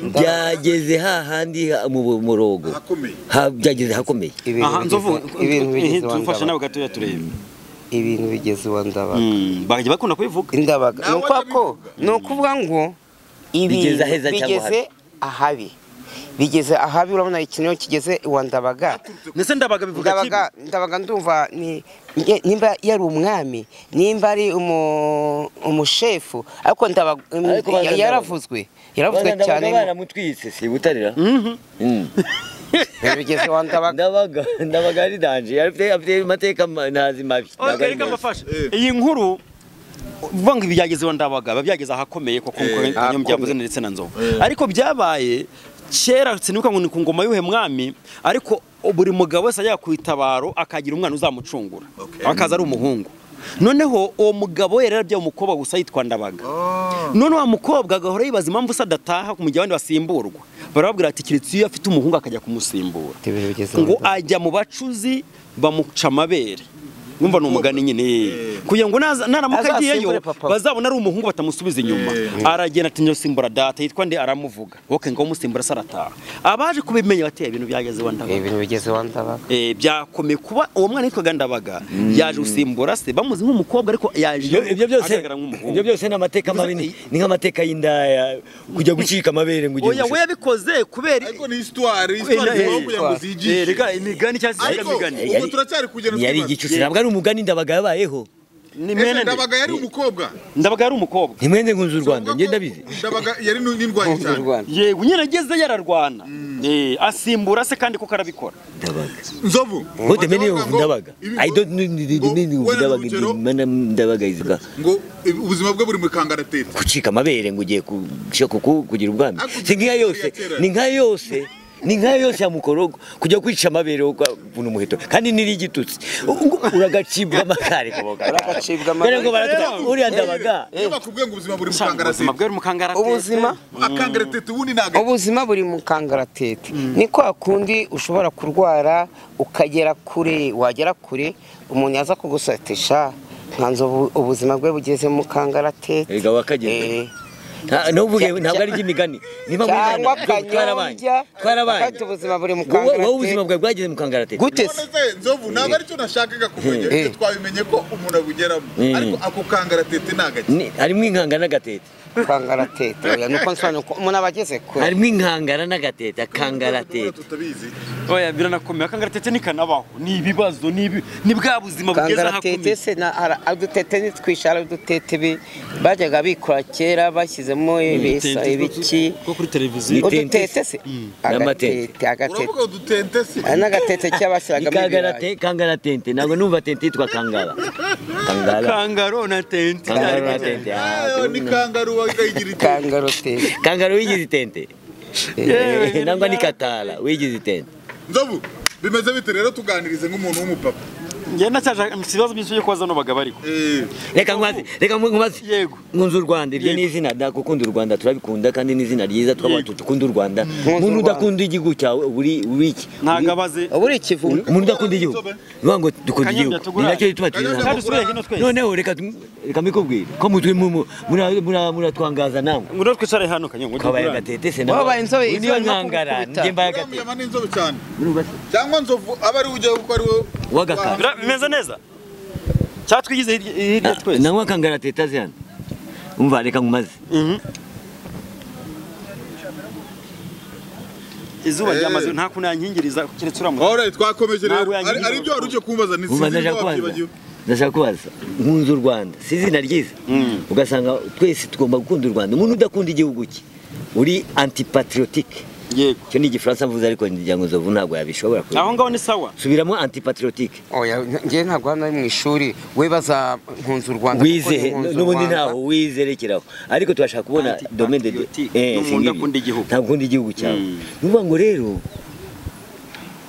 byageze hahandi ha- mu mu murogo hakomeye Ha- byageze hakomeye Ibintu aha nzovu bigeze- ibintu bigeze iwa tufasha nawe ndabaga gatoya turebe ibintu bigeze iwa ndabaga Mm, bakajya bakunda kubivuga indabaga ni Nawe ukuvuga ko ni ukuvuga ngo ibintu Bigeze aheza cyangwa bigeze ahabi bigeze ahabi urabona ikintu kigeze iwa ndabaga ndetse ndabaga bivuga kibi ndabaga ndabaga ndumva ni nge- nimba yari umwami nimba ari umu- umushefu ariko ndabaga Ariko baza yaravuzwe yaravuzwe Bana cyane ndabaga baramutwitse si butarira Mm. bigeze wa ndabaga ndabaga ndabaga ari danje afite afite amateka ma- ntazi mabi Ndabaga ari reka meza. mbafashe Eh. iyi nkuru uvuga ngo ibyageze iwa ndabaga biba byageze ahakomeye kuko nkuko kanyombya yavuze ndetse na nzovu ariko byabaye kera sinibuka ngo ni ku ngoma y'uhe mwami ariko buri mugabo wese ajya ku itabaro akagira umwana uzamucungura akaza ari umuhungu noneho uwo mugabo we yari yarabyaye umukobwa gusa yitwa ndabaga none wa mukobwa agahora yibaza impamvu se adataha ku mujyi abandi basimburwa barababwira ati keretse iyo afite umuhungu akajya kumusimbura Ibintu bigeze iwa ngo ndabaga. ajya mu bacuzi bamuca amabere numva ni umugani nyine kugira ngo naza- naramuka Azasimbure agiyeyo papa. bazabona ari umuhungu batamusubiza inyuma aragenda ati nyosimbura data yitwa nde aramuvuga ok ngo umusimbura se arataha abaje kubimenya bateye ibintu byageze iwa ndabaga ibintu bigeze iwa ndabaga Eh, byakomeye kuba uwo mwana yitwaga ndabaga yaje gusimbura se bamuzi nk'umukobwa ariko yaje Ibyo- ibyo byose agaragara nk'umuhungu ibyo byose ni amateka mabi ni ni nk'amateka y'indaya kujya gucika amabere ngo ujye oya we yabikoze kubera ariko ni histoire histoire ntabwo kugira Eh, ngo eh, Eh, zigishe rega imigani cyangwa se ariko imigani ubwo turacyari kugenda yari tukibaza. igicucu ntabwo ari umugani ndabaga yabayeho ni Ese mwene nde? ndabaga yari umukobwa ndabaga ari umukobwa ntimwende nkunze u rwanda ngenda bizi ndabaga yari nu- n'indwanyi Mu cyane Rwanda. yego nyine ageze yararwana Eh, asimbura se kandi kuko arabikora ndabaga nzovu wote mene bavuga yo ngo ndabaga ibi- i don't know the- the ngo- meaning of wenda ndabaga urugero, mana ndabaga ivuga ngo ibi- ubuzima bwe buri mu kangaratete gucika amabere ngo ugiye ku- gushaka ku- kugira ubwami Hakurya si nka yose yatera. ni nka yose ni nka yose ya mukorogo kujya kwica amabere wo kubona umuheto kandi ni n'igitutsi Ubwo uragacibwa amakare Uragacibwa amakare. Mbere ngo baratuka- uriya ndabaga iyo bakubwiye ngo ubuzima buri mu Usanga ubuzima kangaratete bwe buri mu kangaratete ubuzima akangaratete ubundi ntabwo ubuzima buri mu kangaratete ni kwa kundi ushobora kurwara ukagera kure wagera kure umuntu yaza kugusatisha nkanzu ubu- ubuzima bwe bugeze mu kangaratete Erega Eh, wakageze. Nta- ntuvuge Cya- ntabwo cya- ari iby'imigani niba cyangwa twarabanye kanyombya twarabanye afite ubuzima buri mu wowe wowe ubuzima kangaratete bwawe bwageze mu kangaratete gute se none se nzovu ntabwo aricyo nashakaga kumenya Eh. bityo twabimenye ko umuntu abugeramo Mm. ariko ako kangaratete ni agake Ni- harimo inkanga n'agatete kangaratete oya nuko nsobanura ko umuntu aba ageze kure harimo inkangara n'agatete kangaratete tutabizi oya biranakomeye akangaratete ni kanabaho ni ibibazo ni ibi- ni bwa buzima bugeze kangaratete ahakomeye se na ara- udutete ntitwishe hari udutete bi- bajyaga bikora kera bashyizemo ibisa ibiki ko kuri televiziyo udutete se agatete N'amatete. agatete uravuga udutente se Ah, n'agatete cy'abashyiragamo ibirayi Kangarate, kangaratente ntabwo numva tente yitwa kangara kangara kangaro na tente kangara na tente Ayo, ni kangaru wayigira iki kangarotete kangara wigize itente Yewe, nangwa ni katara wigize itente nzovu bimeze bite rero tuganirize nk'umuntu w'umupapa njye ndacyaje ibibazo byinshi byo kubaza n'abagabo ariko Eh, reka nkubaze reka nkubaze Yego. nkunze u rwanda ibyo ni Yego. izina da gukunda u rwanda turabikunda kandi ni izina ryiza tw'abantu dukunda u rwanda umuntu Rwanda. udakunda igihugu cyawe uri uri iki ntabwo abaze ubu ikivugo umuntu udakunda igihugu bivuga ngo dukunda Kanyombya igihugu ni tugurane. nacyo gituma twiza kandi usubire hino twese noneho reka tu- reka mbikubwire ko mutwe mu- mu- mura- mura- muratwangaza namwe ngwino twicare hano kanyungu kabaye agatete se Wabaye inzobe, Uyu niyo inzobe no nkangara kubikubita. njye mbaye uriya agatete muyama ni inzobe cyane cyangwa nzovu aba ari ujya kuko ari we Wagakara. wahanga. bimeze neza cyatwigize hirya hirya twese nanywa akangara teta zihano umva reka nkumaze izuba ryamaze nta kuntu yankingiriza keretse uramutse Alright, twakomeje rero Ntabwo yangize ari ari ibyo wari ugiye kumbaza ni umva sinzi ibyo ndashaka kubaza wabyibagiwe ndashaka kubaza nkunze u rwanda si izina ryiza ugasanga twese tugomba gukunda u rwanda umuntu udakunda igihugu cye uri antipatriotique yego icyo ni igifaransa mvuze ariko ngira ngo nzovu ntabwo yabishobora kubi- aho ngaho ni sawa subiramo antipatriotique oya njye ntabwo hano ari mu ishuri we baza nkunze u rwanda kuko wizehe ni Nkunze u n'ubundi Rwanda. ntaho wizerekeraho ariko turashaka kubona domaine de Antipatriotique, Eh, n'umuntu si ngibi. udakunda igihugu. ntabwo ukunda igihugu cyawe Mm. ni ukuvuga ngo rero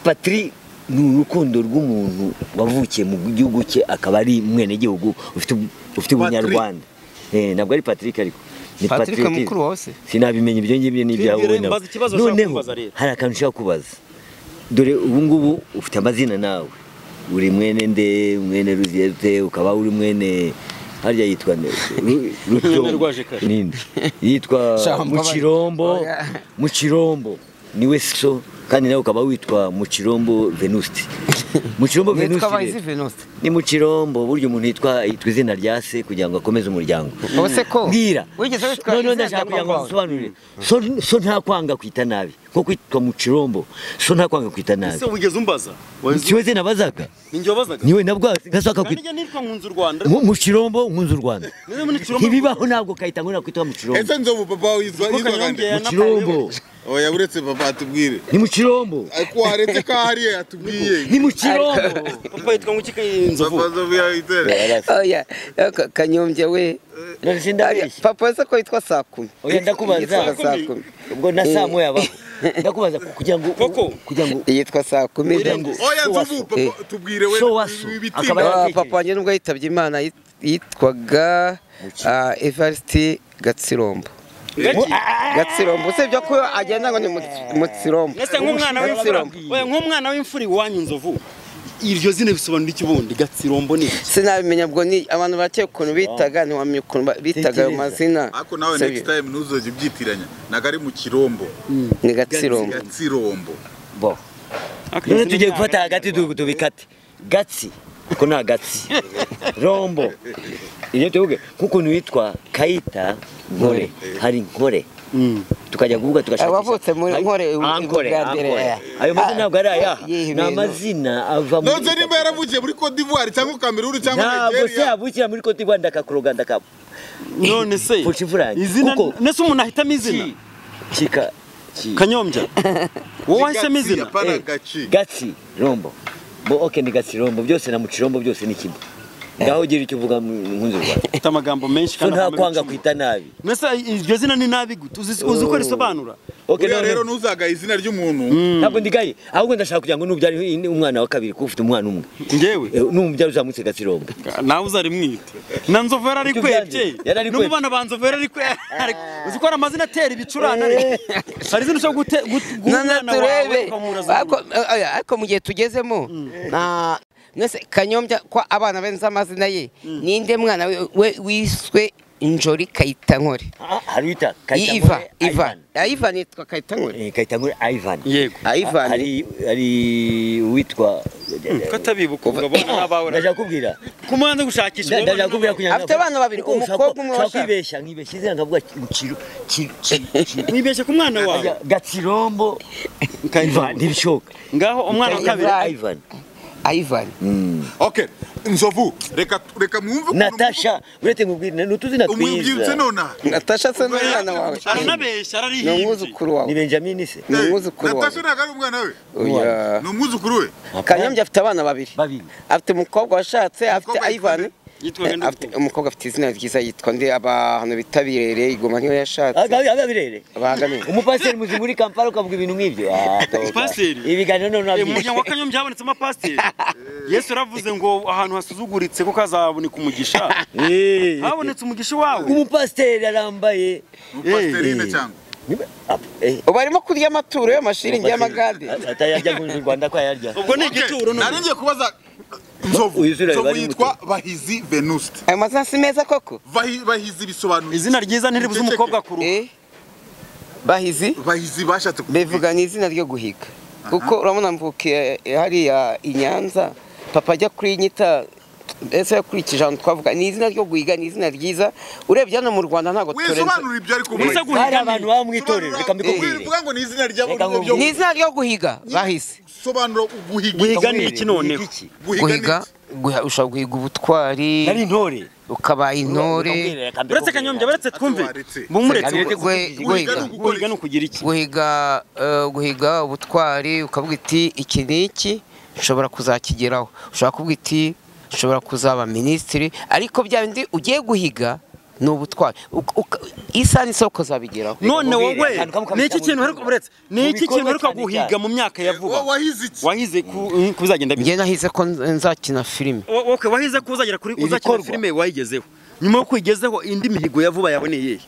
patri ni urukundo rw'umuntu wavukiye mu gihugu cye akaba ari umwenegihugu ufite ufite ubunyarwanda Eh, ntabwo ari patrick ariko ni Patrick patriotisme. mukuru wa Ose? sinabimenya ibyo ngibyo n'ibyawe Rero wowe nawe. mbaza ikibazo ushaka noneho kumbaza rero. hari akantu ushaka kubaza dore ubu ngubu ufite amazina nawe uri mwene nde mwene ruziyete ukaba uri mwene harya yitwa nde Ru- Mwene Rwajekare. ninde yitwa Shambo. mukirombo Oya. mukirombo niwe so kandi nawe ukaba witwa mukirombo venuste mukirombo Nitwa venuste Bahizi rero, Venuste. ni mukirombo burya umuntu yitwa yitwa izina rya se kugira ngo akomeze umuryango Ubu se ko mbwira wigeze witwa noneho izina ndashaka kugira ngo ry'umukobwa? nsobanurire so, so nta kwanga kwita nabi nko kwitwa mukirombo so nta kwanga kwita nabi ese wigeze umbaza Wazi- siwe se nabazaga ninjye wabazaga niwe nabwo gashaka kandi kwita njye nitwa nkunze u rwanda Mu- mukirombo nkunze u rwanda Niwe muri Kirombo. ntibibaho nabwo kayita ngo nakwitwa mukirombo ese nzovu papa wawe yitwa Kuko yitwa Kanyombya gande mukirombo oya uretse papa atubwire ni mukirombo ariko waretse ko hariya atubwiye ni mukirombo papa yitwa ngo iki papa inzovu nzovu yayitere oya Ka- kanyombya we Nonese Ariya, ndabeshya papa wese ko yitwa saa kumi Oya, ndakubaza. yitwa Saa saa kumi. kumi ubwo na saa moya baho ndakubaza kugira ngo Koko. kugira ngo yitwa saa kumi Urenze. oya nzovu So waso. papa tubwire we So waso. ibitimba Akaba- Ah, papa wanjye nubwo yitabye imana yit- yitwaga ah, evariste gatsirombo gatsirombo usibye ko agenda ngo ni Mutsi- mutsirombo ese nk'umwana w'imfura Gatsirombo. oya nk'umwana w'imfura iwanyu inzovu iryo zina bisobanura iki ubundi gatsirombo ni iki? sinabimenya ubwo ni abantu bakeye ukuntu bitaga ntiwamenya ukuntu ba- bitaga ayo Tekereza. mazina ariko nawe Sibyo. next time ntuzojya ubyitiranya ntabwo ari mu kirombo ni gatsirombo gatsirombo bo none tugiye gufata hagati tu- tubikate gatsi ko ni agatsi rombo iyo tuvuge nk'ukuntu witwa kayita nkore hari nkore Mm. tukajya kuvuga tugashaka Abavutse muri Nkore, ubu- ubu ankore bwa mbere, ankore eh. ayo mazina ntabwo ari ayaha Yihe ni ibintu. amazina ava muri nonse nimba yaravukiye muri cote d'ivoire cyangwa kameruru cyangwa ntabwo se nigeria yabukira muri kote rwanda ndakakuroga ndakaba none se Mfusha imfura yanjye. izina Kuko- nese umuntu ahitamo izina kika kanyombya wowe wahisemo Gatsi, izina apana Eh, gaci gatsi rombo bo oke ni gatsi rombo byose na mucirombo byose ni kimwe ngaho ugira icyo uvuga mu nkunzi rwa ufite amagambo menshi so kandi nta avamo kwanga ibicumuro. kwita nabi mbese iryo zina ni nabi gute uzi uzi uko risobanura oke uriya none- rero ntuzagaye izina ry'umuntu ntabwo ndigaye ahubwo ndashaka kugira ngo nubyara umwana wa kabiri kuko ufite umwana umwe ngewe Eh, numubyara uzamutse gatsi rombo nawe uzarimwite na nzovu yarari Icyo kwebye byanze, yarari no kwebye. mu bana ba nzovu yarari kwebye uzi ko hari amazina atera ibicurane ariko hari izina ushobora gute- gut- guha nana umwana wawe turebe ukamuraza ariko oya, ariko mu gihe tugezemo na- mwese kanyombya ko abana benze amazina ye ninde mwana we- we wiswe injori kayitankore hari wita I- iva iva iva yitwa kayitankore kayitankore ivan yego ivan hari hari uwitwa katabibuka ubwo abona n'abawe ndashaka kubwira kumanza gushakisha Nda- ndashaka kubwira kugira Afite abana babiri, umukobwa umwe washaka washaka. kwibeshya nkibeshya izina nkavuga kiro nibeshye ku mwana wawe gakirombo Ivan, ntibishoboka ngaho umwana wa kabiri Ivan. Ivan. ayivani okay nzovu reka reka mwumve ukuntu- natasha urete mubwire ni utuzina umwibyutse twiza nona natasha se n'umwana wawe aranabeshya ni ararihimbi umwuzukuru wawe ni benjamini se ni umwuzukuru wawe natasha ntabwo ari umwana we Oya. ni umwuzukuru we kanyombya afite abana babiri babiri afite umukobwa washatse afite Umukobwa yitwa ayivani nde? Yitwa nde afite umukobwa afite izina ryiza yitwa nde abantu bitabiriye igoma niyo yashatse agabirere bahagamije umupasiteri muzima uri kampala ukavuga ibintu nk'ibyo Ah, toba. Umupasiteri? ibiganiro none Eh, mu muryango wa wabyishe kanyombya habonetsemo pasiteri yesu yaravuze ngo ahantu hasuzuguritse ko kazaboneka umugisha habonetse umugisha wawe umupasiteri arambaye umupasterine Eh. cyangwa Niba- ah, eh, ubu arimo kurya amaturo y'amashiri y'amagade atayarya mu rwanda ko ayarya ubwo ni Okay, igituro nari ngiye kubaza nzovu Uyu zira nzovu bari yitwa bahizi venuste ayo mazina si meza koko Bahi- bahizi bisobanura izina ryiza ntiribuze umukobwa ku ruhu Eh, bahizi bahizi bashatse kuvuga bevuga ni izina ryo guhiga kuko urabona mvukiye hariya i nyanza papa ajya kuri nyita ese yakurikije ahantu twavuga ni izina ryo guhiga ni izina ryiza urebye hano mu rwanda ntabwo turenze wisobanura ibyo ariko Ubusa guhiga hari ni- abantu baba mu itorero reka mbikubwire mbivuga ngo ni izina ryabo Reka nibyo ni izina ryo guhiga bahize sobanura guhiga guhiga ni iki noneho iki guhiga guha- ushobora guhiga ubutwari nari intore ukabaye intore Mbikubwire, reka mbikubwire. uretse kanyombya baretse twumve Waretse. bumuretse Kanyombya- ubwo. Gwe- guhiga guhiga ni ugu- guhiga ni ukugira iki guhiga eh, guhiga ubutwari ukavuga iti iki ni iki nshobora kuzakigeraho ushobora kuvuga iti nshobora kuzaba minisitiri ariko bya bindi ugiye guhiga ni ubutwari Uka- uka- isaha n'isoko uzabigeraho none wowe Mbikubwire, akantu kamwe ni iki kamwe kintu ariko buretse ni iki Mubikorwa kintu ariko cyane guhiga cyane. mu myaka ya vuba Wa- wahize iki wahize ku ku bizagenda bite njye nahize ko nzakina filime Wo- okay wahize ko uzagera kuri uzakina Ibikorwa. filime wayigezeho nyuma yo kuyigezeho indi mihigo ya vuba yaboneye iyihe?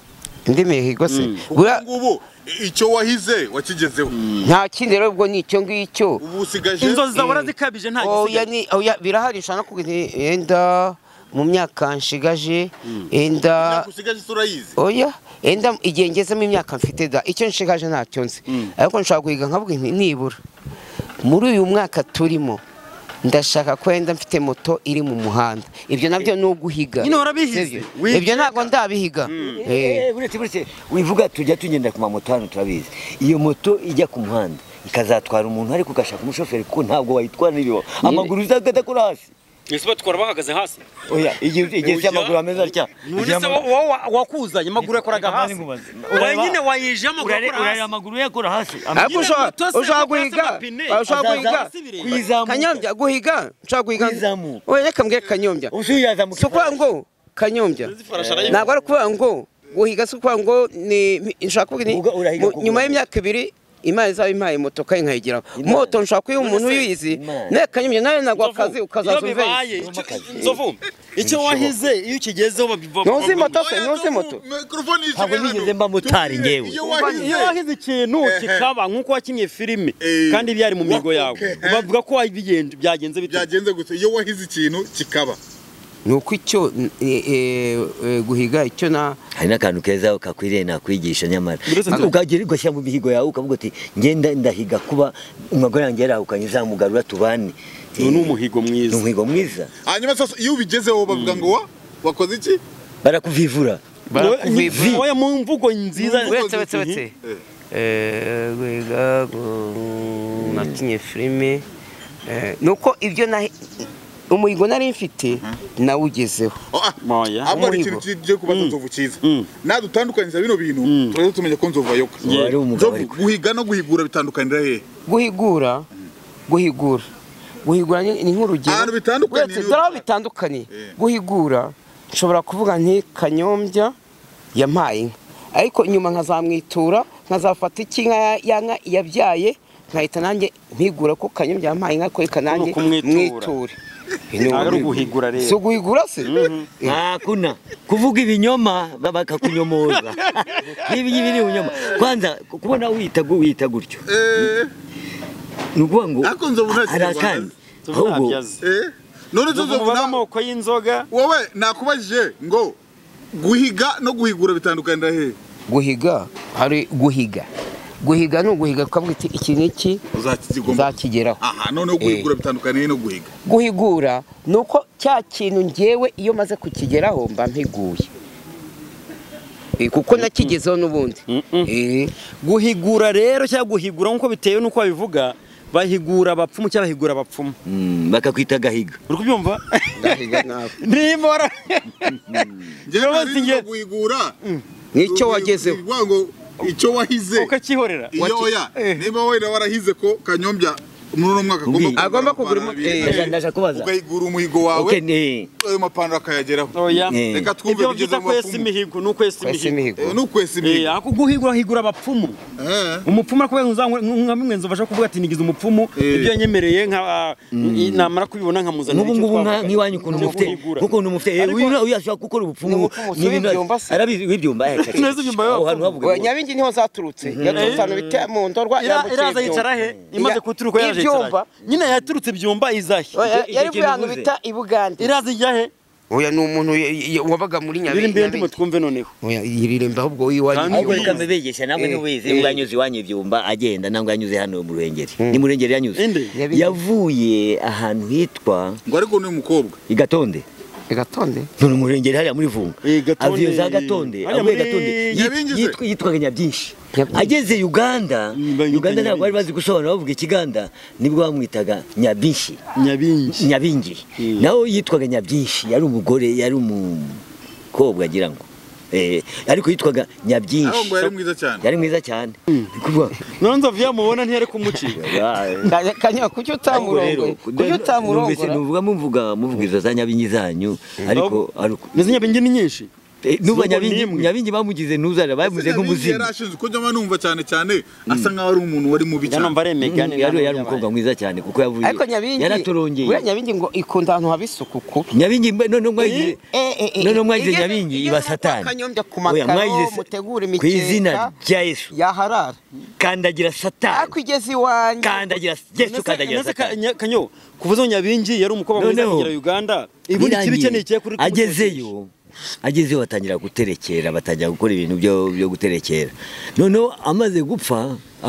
indi mihigo se ubu Buriya ngubu icyo wahize wakigezeho nta kindi rero ubwo ni icyo ngicyo ubu usigaje inzozi zawe urazikabije nta oya gisigaye ni oya birahari ushobora no kugira iti yenda mu myaka nshigaje yenda Imyaka usigaje isi urayizi oya yenda igihe ngezemo imyaka mfite da icyo nshigaje ntacyo nzi ariko nshobora guhiga nkavuga nti nibura muri uyu mwaka turimo ndashaka ko yenda mfite moto iri mu muhanda ibyo nabyo ni uguhiga Nyine warabihize. Sibyo? Wihiga. ibyo ntabwo ndabihiga Eh. Eh, buretse buretse wivuga tujya tugenda ku mamoto hano turabizi iyo moto ijya ku muhanda ikazatwara umuntu ariko ugashaka umushoferi kuko ntabwo wayitwara n'ibibaho amaguru uzadakora hasi ese batwara bahagaze hasi oya igihe igihe se amaguru ameze atya none se wowe wa- wakuzanye amaguru yakora hasi wowe nyine wayije amaguru urare yakora hasi amaguru ye akora hasi ariko ushobora moto se ushobora moto guhiga y'amapine. ushobora guhiga kanyombya guhiga ushobora guhiga Kwizamuka. oya reka mbwire kanyombya si ukuvuga ngo kanyombya ntabwo ari ukuvuga ngo guhiga si ukuvuga ngo ni nshobora kuvuga ni Uga- urahiga mu- ku nyuma Rwanda. y'imyaka ibiri imana izaba impaye moto kandi nkayigeraho Imana. moto nshobora kuyiha umuntu None se- uyizi Imana. nawe kanyombya nawe ntabwo Nzovu, akazi ukazaza iyo umvise bibaye, icyo- Nzovu, icyo wahize iyo ukigezeho babivuga ntuzi moto se ntuzi moto mikorofone Ntabwo nigeze mba motari njyewe. iyo iyo wahize wahize ikintu kikaba nk'uko wakinnye filime Eh. kandi byari mu mihigo yawe Okay. bavuga ko wabigenje byagenze bite byagenze gusa iyo wahize ikintu kikaba ni uko icyo eh, eh, eh, guhiga icyo na hari n'akantu keza kakwiriye nakwigisha nyamara Buretse nzo- ukagera ugashyira mu mihigo yawe ukavuga uti ngenda ndahiga kuba umugore yanjye yarahukanye zamugarura tubane uyu ni umuhigo ni mwiza umuhigo mwiza hanyuma sasa iyo ubigezeho bavuga ngo wa wakoze iki barakuvivura barakuvivura. Wowe mu mvugo nziza uretse uretse uretse Eh, guhiga gu- nakinye filime Eh, ni uko ibyo nahi- umuhigo nari mfite nawugezeho Oh, ah. Moya. ahubwo hari Umuhigo. ikintu kigiye kubaza nzovu cyiza Mm. nadutandukanyiriza bino bintu turaza tumenya ko nzovu ayoka Uwo ari umugabo Nzovu, ariko. guhiga no guhigura bitandukanira hehe guhigura guhigura guhigura ni ni nk'urugero Ahantu bitandukaniye Uretse- ni- dore aho bitandukaniye Eh. guhigura nshobora kuvuga nti kanyombya yampaye inka ariko nyuma nkazamwitura nkazafata iki nka ya nka yabyaye nkahita nanjye mpigura ko kanyombya yampaye inka ariko reka nanjye Ni ukumwitura. mwiture ntabwo ari uguhigura si rero uguhigura se ntakuna kuvuga ibinyoma ba- bakakunyomoza nk'ibi ngibi ni ibinyoma kwanza ku- kubona wita gu- wita gutyo Eh, ni ukuvuga ngo Ariko nzovu nta hari kinyarwanda akandi Nzovu ahubwo ntabyazi. eh. none se Nzovu nzovu bavuga na- amoko y'inzoga wowe nakubajije ngo guhiga no guhigura bitandukanira hehe guhiga hari guhiga guhiga ni uguhiga ukavuga uti iki n'iki uzakigomba uzakigeraho aha noneho guhigura bitandukaniye no guhiga guhigura ni uko cya kintu ngewe iyo maze kukigeraho mba mpiguye Eh, kuko nakigezeho n'ubundi Eh, guhigura rero cyangwa guhigura nk'uko bitewe n'uko babivuga bahigura abapfumu cyangwa bahigura abapfumu Mm, bakakwita gahiga uri kubyumva ndahiga nawe. nimba wara- njyewe Rwose nari njye- nzi guhigura n'icyo wagezeho Ni ukuvuga ngo icyo wahize ukakihorera iyo oya niba wenda warahize ko kanyombya muri uno mwaka agomba Ndi- agomba amapantaro kugura imo- abiri. Ndaja- ndaja kubaza. ukayigura umuhigo wawe okay ne ayo mapantaro akayageraho oya Eh. reka twumve ibyo ibigeze byita mu kwesa bapfumu. imihigo ni ukwesa kwesa imihigo imihigo Eh, ni ukwesa Eh, imihigo ako guhigura higura abapfumu Eh. umupfumu ariko wenda uzanywe- nka bimwe nzu bashaka kuvuga ati nigize umupfumu Eh. ibyo yanyemereye nka namara kubibona nkamuzanira n'ubu ngubu nka- nk'iwanyu ukuntu Ni mufite uguhigura. nk'ukuntu mufite eh, Ariko- uyu- uyu ashobora gukora ubupfumu Ni ni ibintu ibyumba se. arabizi w'ibyumba eh, caca. Neza ibyumva Aho y'abapfumu. hantu havuga ngo- Wa nyabingi niho zaturutse yaturutse ahantu bita mu ndorwa Ira- yambukira iraza ibyumba. yicara he Ira- imaze kuturuka yaje ibyumba yicara he? nyine yaturutse byumba iza he Oya, Icyo- yari icyo kuba ahantu kintu bita i bugande iraza ijya he oya ni umuntu ye- ye- wabaga muri iririmbe iyo ndimo nyabingi twumve noneho oya iririmba ahubwo iwanyu Kandi- ahubwo ibyumba. reka mbibigisha namwe Eh, ntiwize eh. ubwo yanyuze iwanyu ibyumba agenda ntabwo yanyuze hano mu ruhengeri ni mu ruhengeri yanyuze Inde? Yabingi. yavuye ahantu hitwa ngo ariko ni umukobwa i gatonde igatonde none mu ruhengeri hariya muri vunga Eh, Gatonde. avuye za gatonde Hariya avuye muri gatonde yit- Nyabingi se? yitwa- yitwaga nyabyinshi Nyabyinshi. ageze uganda Mm, banyita uganda ntabwo bari Nyabingi. bazi gusobanura bavuga ikiganda nibwo bamwitaga nyabyinshi nyabingi nyabingi Mm. nawe yitwaga nyabyinshi yari umugore yari umukobwa agira ngo Eh, ariko yitwaga aho nyabyinshi ngo yari mwiza cyane yari mwiza cyane Ni kuvuga nonze avuye mubona ntiyari kumuciye Ah, kanya kuki utamurongoye kuki numvise utamurongora nuvuga muvuga muvuga izo za nyabingi zanyu ariko ariko izo nyabingi ni nyinshi Eh, nuba Nubwo ni nyabingi imwe. nyabingi bamugize ntuzara bamuze nk'umuzimu yarashinzwe ko njya numva cyane cyane asa nkaho ari umuntu wari mubi njya numva cyane ari emegani Mm, yari yari umukobwa mwiza cyane kuko yavuye ariko nyabingi yaraturongeye buriya nyabingi ngo ikunda ahantu haba isuku kubi nyabingi mbe- none mwagize none mwagize nyabingi iba satani kanyombya ku Oya, makaro mwagize- mutegura ku izina imikeka rya yesu yaharara kandagira satani ariko igeze iwanjye kandagira yesu kandagira satani kanyo kuvuza ngo nyabingi yari umukobwa mwiza Noneho. kugera uganda ibundi kibi Birangiye. cye nikiye kuri agezeyo agezeyo batangira guterekera batangira gukora ibintu byo byo guterekera noneho amaze gupfa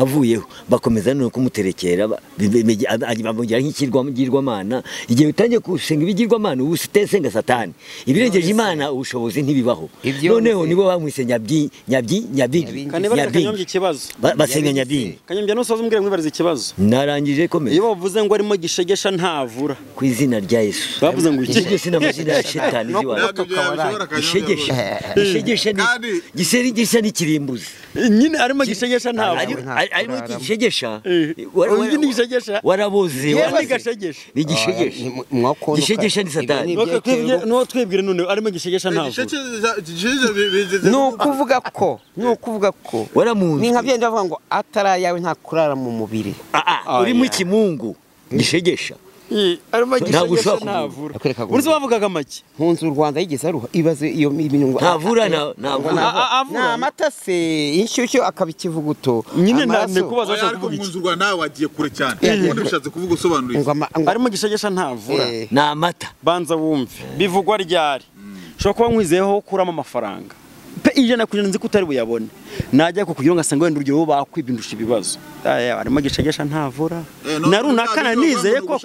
avuyeho bakomeza no kumuterekera ba- bi- bi- bi- bamugira nk'ikigirwamana igihe utangiye gusenga ibigirwamana ubu utesenga satani ibirengeje imana ubushobozi ntibibaho Ibyo noneho nzi. nibo bamwise nyabyi nyabyi nyabigi kanibariza kanyombya nyabigi ikibazo Ba- basenga nyabigi kanyombya nusoza umbwira mwibariza ikibazo narangije komeza iyo bavuze ngo arimo gishegesha ntavura ku izina rya yesu bavuze ngo iki iryo sina amazina ya shitani izi iwacu. ntabwo byabishobora ishegesha kanyombya ishegesha Kandi- ni giseri gisa n'ikirimbuz nyine arimo gishegesha ntavura nta arimo kuraramo. igishegesha Eh, Wa- wa- undi n'igishegesha? waraboze Yewe waraboze. n'igashegesha. n'igishegesha Gishegesha ni satani. nuwo twibwira none arimo gishegesha ntavura ni ni ukuvuga ko ni ukuvuga ko waramunzwe. ni nka byenda bavuga ngo atari ayawe nta kurara mu mubiri Ah, ah, Oh, urimo yeah. ikimungu gishegesha Eh, arimo Ntabwo gishegesha ushobora kuvuga. ntavura Yakwereka ngo- uzi bavugaga make nkunze u rwanda yigeze aruha ibaze iyo ibintu ngo ntavura na- nta- ntavura A- avura. nta amata se inshyushyu akaba ikivuguto nyine nta- amaraso. ndikubaza bashaka ariko kuvuga iki mpunzi urwa nawe wagiye kure cyane Eh. ubundi bishatse kuvuga usobanurire ngo ama- ngo- arimo gishegesha ntavura Eh, ni amata banza wumve bivugwa ryari ushobora kuba nkwizeyeho ko ukuramo amafaranga pe ijana ku ijana nzi ko utari buyabone najya kukugira ngo asanga wenda urugero bakwibindusha ibibazo Aya, arimo gishegesha ntavura na runaka nari nizeye koko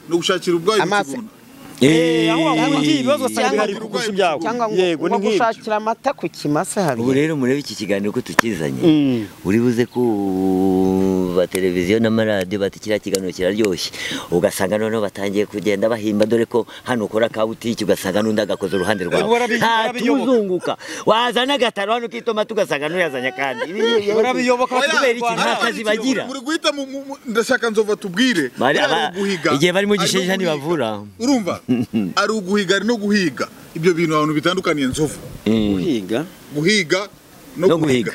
ni ugushakira ubwayo mu Amazi. kigunda Eh, aho wahungiye Cyangwa- ibibazo usanga bihari kurusha ibyawe cyangwa ngo yego ni ngo nk'ibyo gushakira amata ku kimasa ubu hari rero murebe iki kiganiro ko tukizanye Mm. uri buze ko ba televiziyo n'amaradiyo bati kiriya kiganiro kiraryoshye ugasanga noneho batangiye kugenda bahimba dore ko hano ukora ka butiki ugasanga n'undi agakoza uruhande rwawe Barabi- barabiyoboka. ntatuzunguka wazana agataro hano k'itomati ugasanga n'uyazanye kandi Barabiyoboka kubera iki nta bakatwara. Ariko kazi muri- bagira muri guhita mu- mu- mu- ndashaka nzova tubwire Bari- Buriya ari aba- uguhiga, igihe barimo ari no gishegesha guhiga. ntibavura. urumva ari uguhiga ari no guhiga ibyo bintu abantu bitandukaniye nzovu Mm. kwiga guhiga No no guhiga guhiga.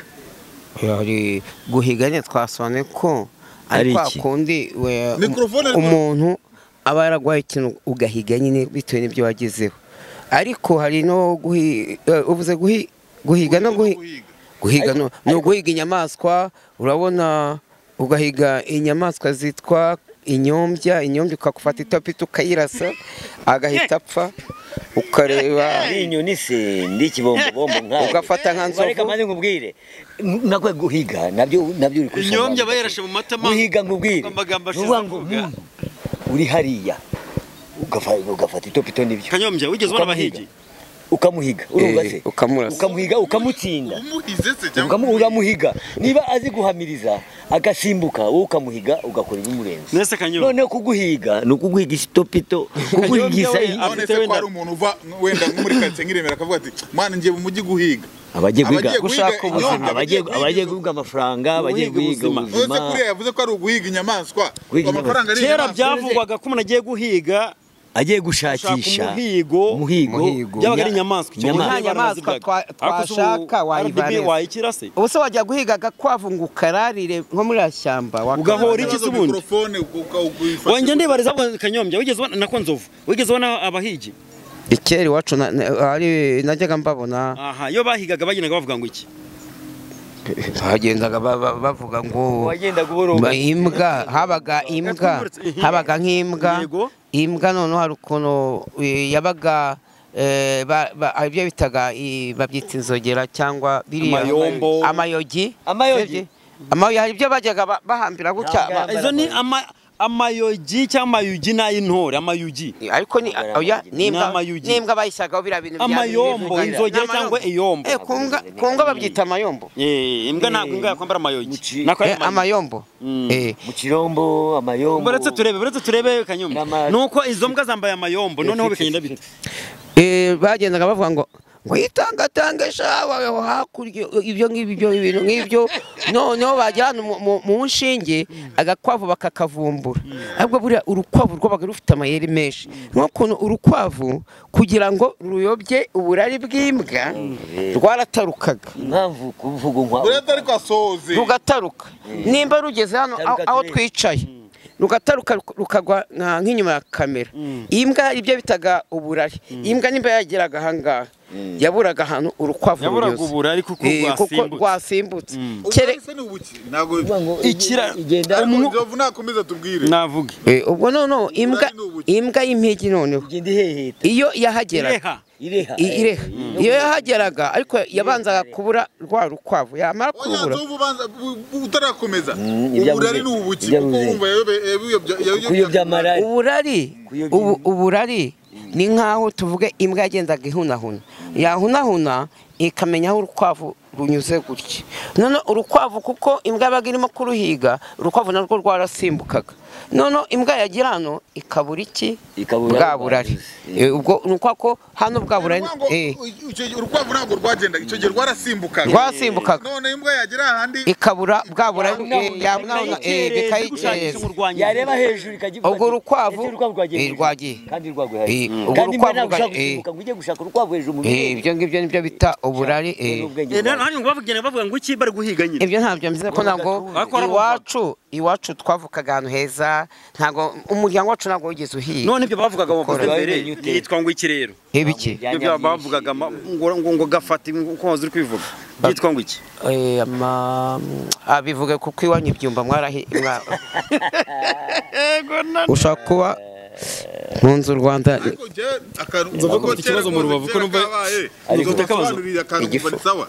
hari guhiganya twasobanuye ko Ari ari kwa iki? kundi we- Mikrofone ari- umuntu aba yaragwaye ikintu ugahiga nyine bitewe n'ibyo wagezeho ariko hari no guhi- eh, uvuze guhi- guhiga no guhi- guhiga no ni uguhiga inyamaswa urabona ugahiga inyamaswa zitwa inyombya inyombya ukakufata itopita ukayirasa agahita apfa ukareba ni inyoni se ndi ikibombobombo nkawe Ugafata nka nzovu. reka maze nkubwire nakwe guhiga nabyo nabyo uri kusoma Inyombya bayirashe mu matama. guhiga nkubwire Amagambo ashize Nuvuga ngo, avuga. "Hmm, uri hariya ugafa- ugafata itopito n'ibyo kanyombya wigeze ubona Ukamuhiga. abahigi ukamuhiga urumva Eh, se ukamurasa. ukamuhiga ukamutsinda umuhize se cyangwa Ukamu- uramuhiga niba azi guhamiriza agasimbuka wowe ukamuhiga ugakora ibimurenze Nese Kanyombya. noneho kuguhiga ni ukuguhiga isitopito Kanyombya kuguhigiza i- we, none se ko hari umuntu uva wenda nko muri karitsiye nk'iremera akavuga ati mwana ngiye mu mujyi guhiga abagiye guhiga Abagiye gushaka guhiga ubuzima, inyota, abagiye abagiye guhiga guhiga amafaranga abagiye Guhiga guhiga ubuzima. inzovu. ubuzima none se kuriya yavuze ko ari uguhiga inyamaswa Guhiga amafaranga ari kera inyamaswa byavugwaga ko umuntu agiye guhiga agiye gushakisha Gushaka umuhigo. umuhigo byabaga ari inyamaswa icyo gihe Inyamaswa. bari baraziryaga. Inyamaswa twa- Ariko se ubu twashaka wayivana RDB neza. wayikira se ubu se wajya guhiga agakwavu ngo ukararire nko muri ashyamba Ugahora iki Ikibazo se ubundi? mikorofone ukawufasha wongera ndibariza kanyombya wigeze ubona na ko nzovu wigeze ubona abahigi ikera iwacu na- na- hari- najyaga mbabona aha iyo bahigaga bagendaga bavuga ngo iki bagendaga ba- ba- bavuga ngo wagendaga uboroga Ma- imbwa habaga imbwa habaga nk'imbwa Yego. imbwa noneho hari ukuntu eh, yabaga eh, ba- ba- hari ibyo bitaga i- babyita inzogera cyangwa biriya Amayombo. amayogi Amayogi. Sibyo? Amayogi hari ibyo bajyaga ba- bahambira gutya Ntabwo ba- yambara izo ni ama- amayogi cyangwa amayugi n'ay'intore amayugi ariko ni Ntabwo oya yambara n'imbwa amayugi. n'imbwa bayishyiragaho biriya bintu bya- Amayombo, birivugira. inzogera N'amayombo. cyangwa iyombo. Eh, ku mbwa- ku mbwa babyita amayombo Eh, imbwa ntabwo imbwa yakwambara amayogi Muci- nako ari Eh, amayombo Mm. Eh. mu kirombo amayombo uretse turebe uretse turebe kanyombya N'ama- nuko izo mbwa zambaye amayombo noneho Ifite- bikagenda bita Eh, bagendaga bavuga ngo ngo yitangatangisha aho hakurya ibyo ngibyo ibyo ibintu nk'ibyo noneho bajya hano mu- mu- mu nshinge agakwavu bakakavumbura ahubwo buriya urukwavu rwabaga rufite amayeri menshi nk'ukuntu urukwavu kugira ngo ruyobye uburari bw'imbwa rwaratarukaga impamvu kuvuga nkwa bureta ariko asohoze rugataruka nimba rugeze hano Cyangwa aho- aho ugaterera. twicaye rugataruka ruk- rukagwa nka- nk'inyuma ya kamera imbwa hari ibyo bitaga uburari imbwa nimba yageraga ahangaha yaburaga ahantu urukwavu Yaburaga runyuze. uburari kuko Eh, rwasimbutse. rwasimbutse Kere- ubwo se ni ubuki ntabwo Uvuga ngo Ikira- igenda Umu- inzovu nakomeza tubwire navuge eh, ubwo noneho imbwa ni ubuki. imbwa y'impigi noneho igenda iheheta iyo yahageraga ireha ireha I- ireha iyo yahageraga ariko yabanzaga kubura rwa rukwavu oya yamara kurubura nzovu ubanza bu- bu- utarakomeza Mm, ibyo uburari avuze. ni ubuki Ibyo kuko avuze. wumva yayobe- yayobye- yayobye- kuyobya malari uburari Kuyobya ubu- imbwa. uburari ni nkaho tuvuge imbwa yagendaga ihunahuna yahunahuna ikamenya aho urukwavu runyuze gutya none urukwavu kuko imbwa yabaga irimo kuruhiga urukwavu narwo rwarasimbukaga none imbwa yagira hano ikabura iki Ikabura bwa burari Eh. Eh, ubwo ni uko ko hano bwa burari Urwango- eh, icyo gihe urukwavu ntabwo rwagendaga icyo gihe rwarasimbukaga rwasimbukaga none imbwa yagera ahandi ikabura bwa burari eh, yahunahuna eh, bikayikereza bikayikereza yareba hejuru ikajya Ubwo urukwavu- Ese urukwavu rwagiye Eh, hejuru. rwagiye. kandi rwagwaye Eh, ubwo kandi urukwavu urukwavu rwagiye. gushaka ngo ujye gushaka urukwavu hejuru mu Eh, ibyo ngibyo nibyo bita uburari eh. n'ubwenge Eh, bwawe. hano ngo bavugana bavuga ngo iki bari guhiga nyine ibyo ntabyo mbizi ko ntabwo Bakora iwacu iwacu twavukaga ahantu heza ntabwo umuryango wacu ntabwo wigeze uhiga none ibyo bavugaga bavuze Bakora. mbere Bakora. yitwa ngo iki rero ibiki Yanya ibyo byinshi. bavugaga ma- ngo ngo ngo gafata uko wazi uri kubivuga yitwa ngo iki Eh, ama- ah, bivuga kuko iwanyu ibyumba mwarahi mwa- ushobora kuba mu nzu u rwanda ariko njyewe akantu Nzovu kuko afite ikibazo kera mu rubavu, kose ko numva- kera kabaye, Ariko- nzovu asobanuriye akantu Igifu. kumva ni sawa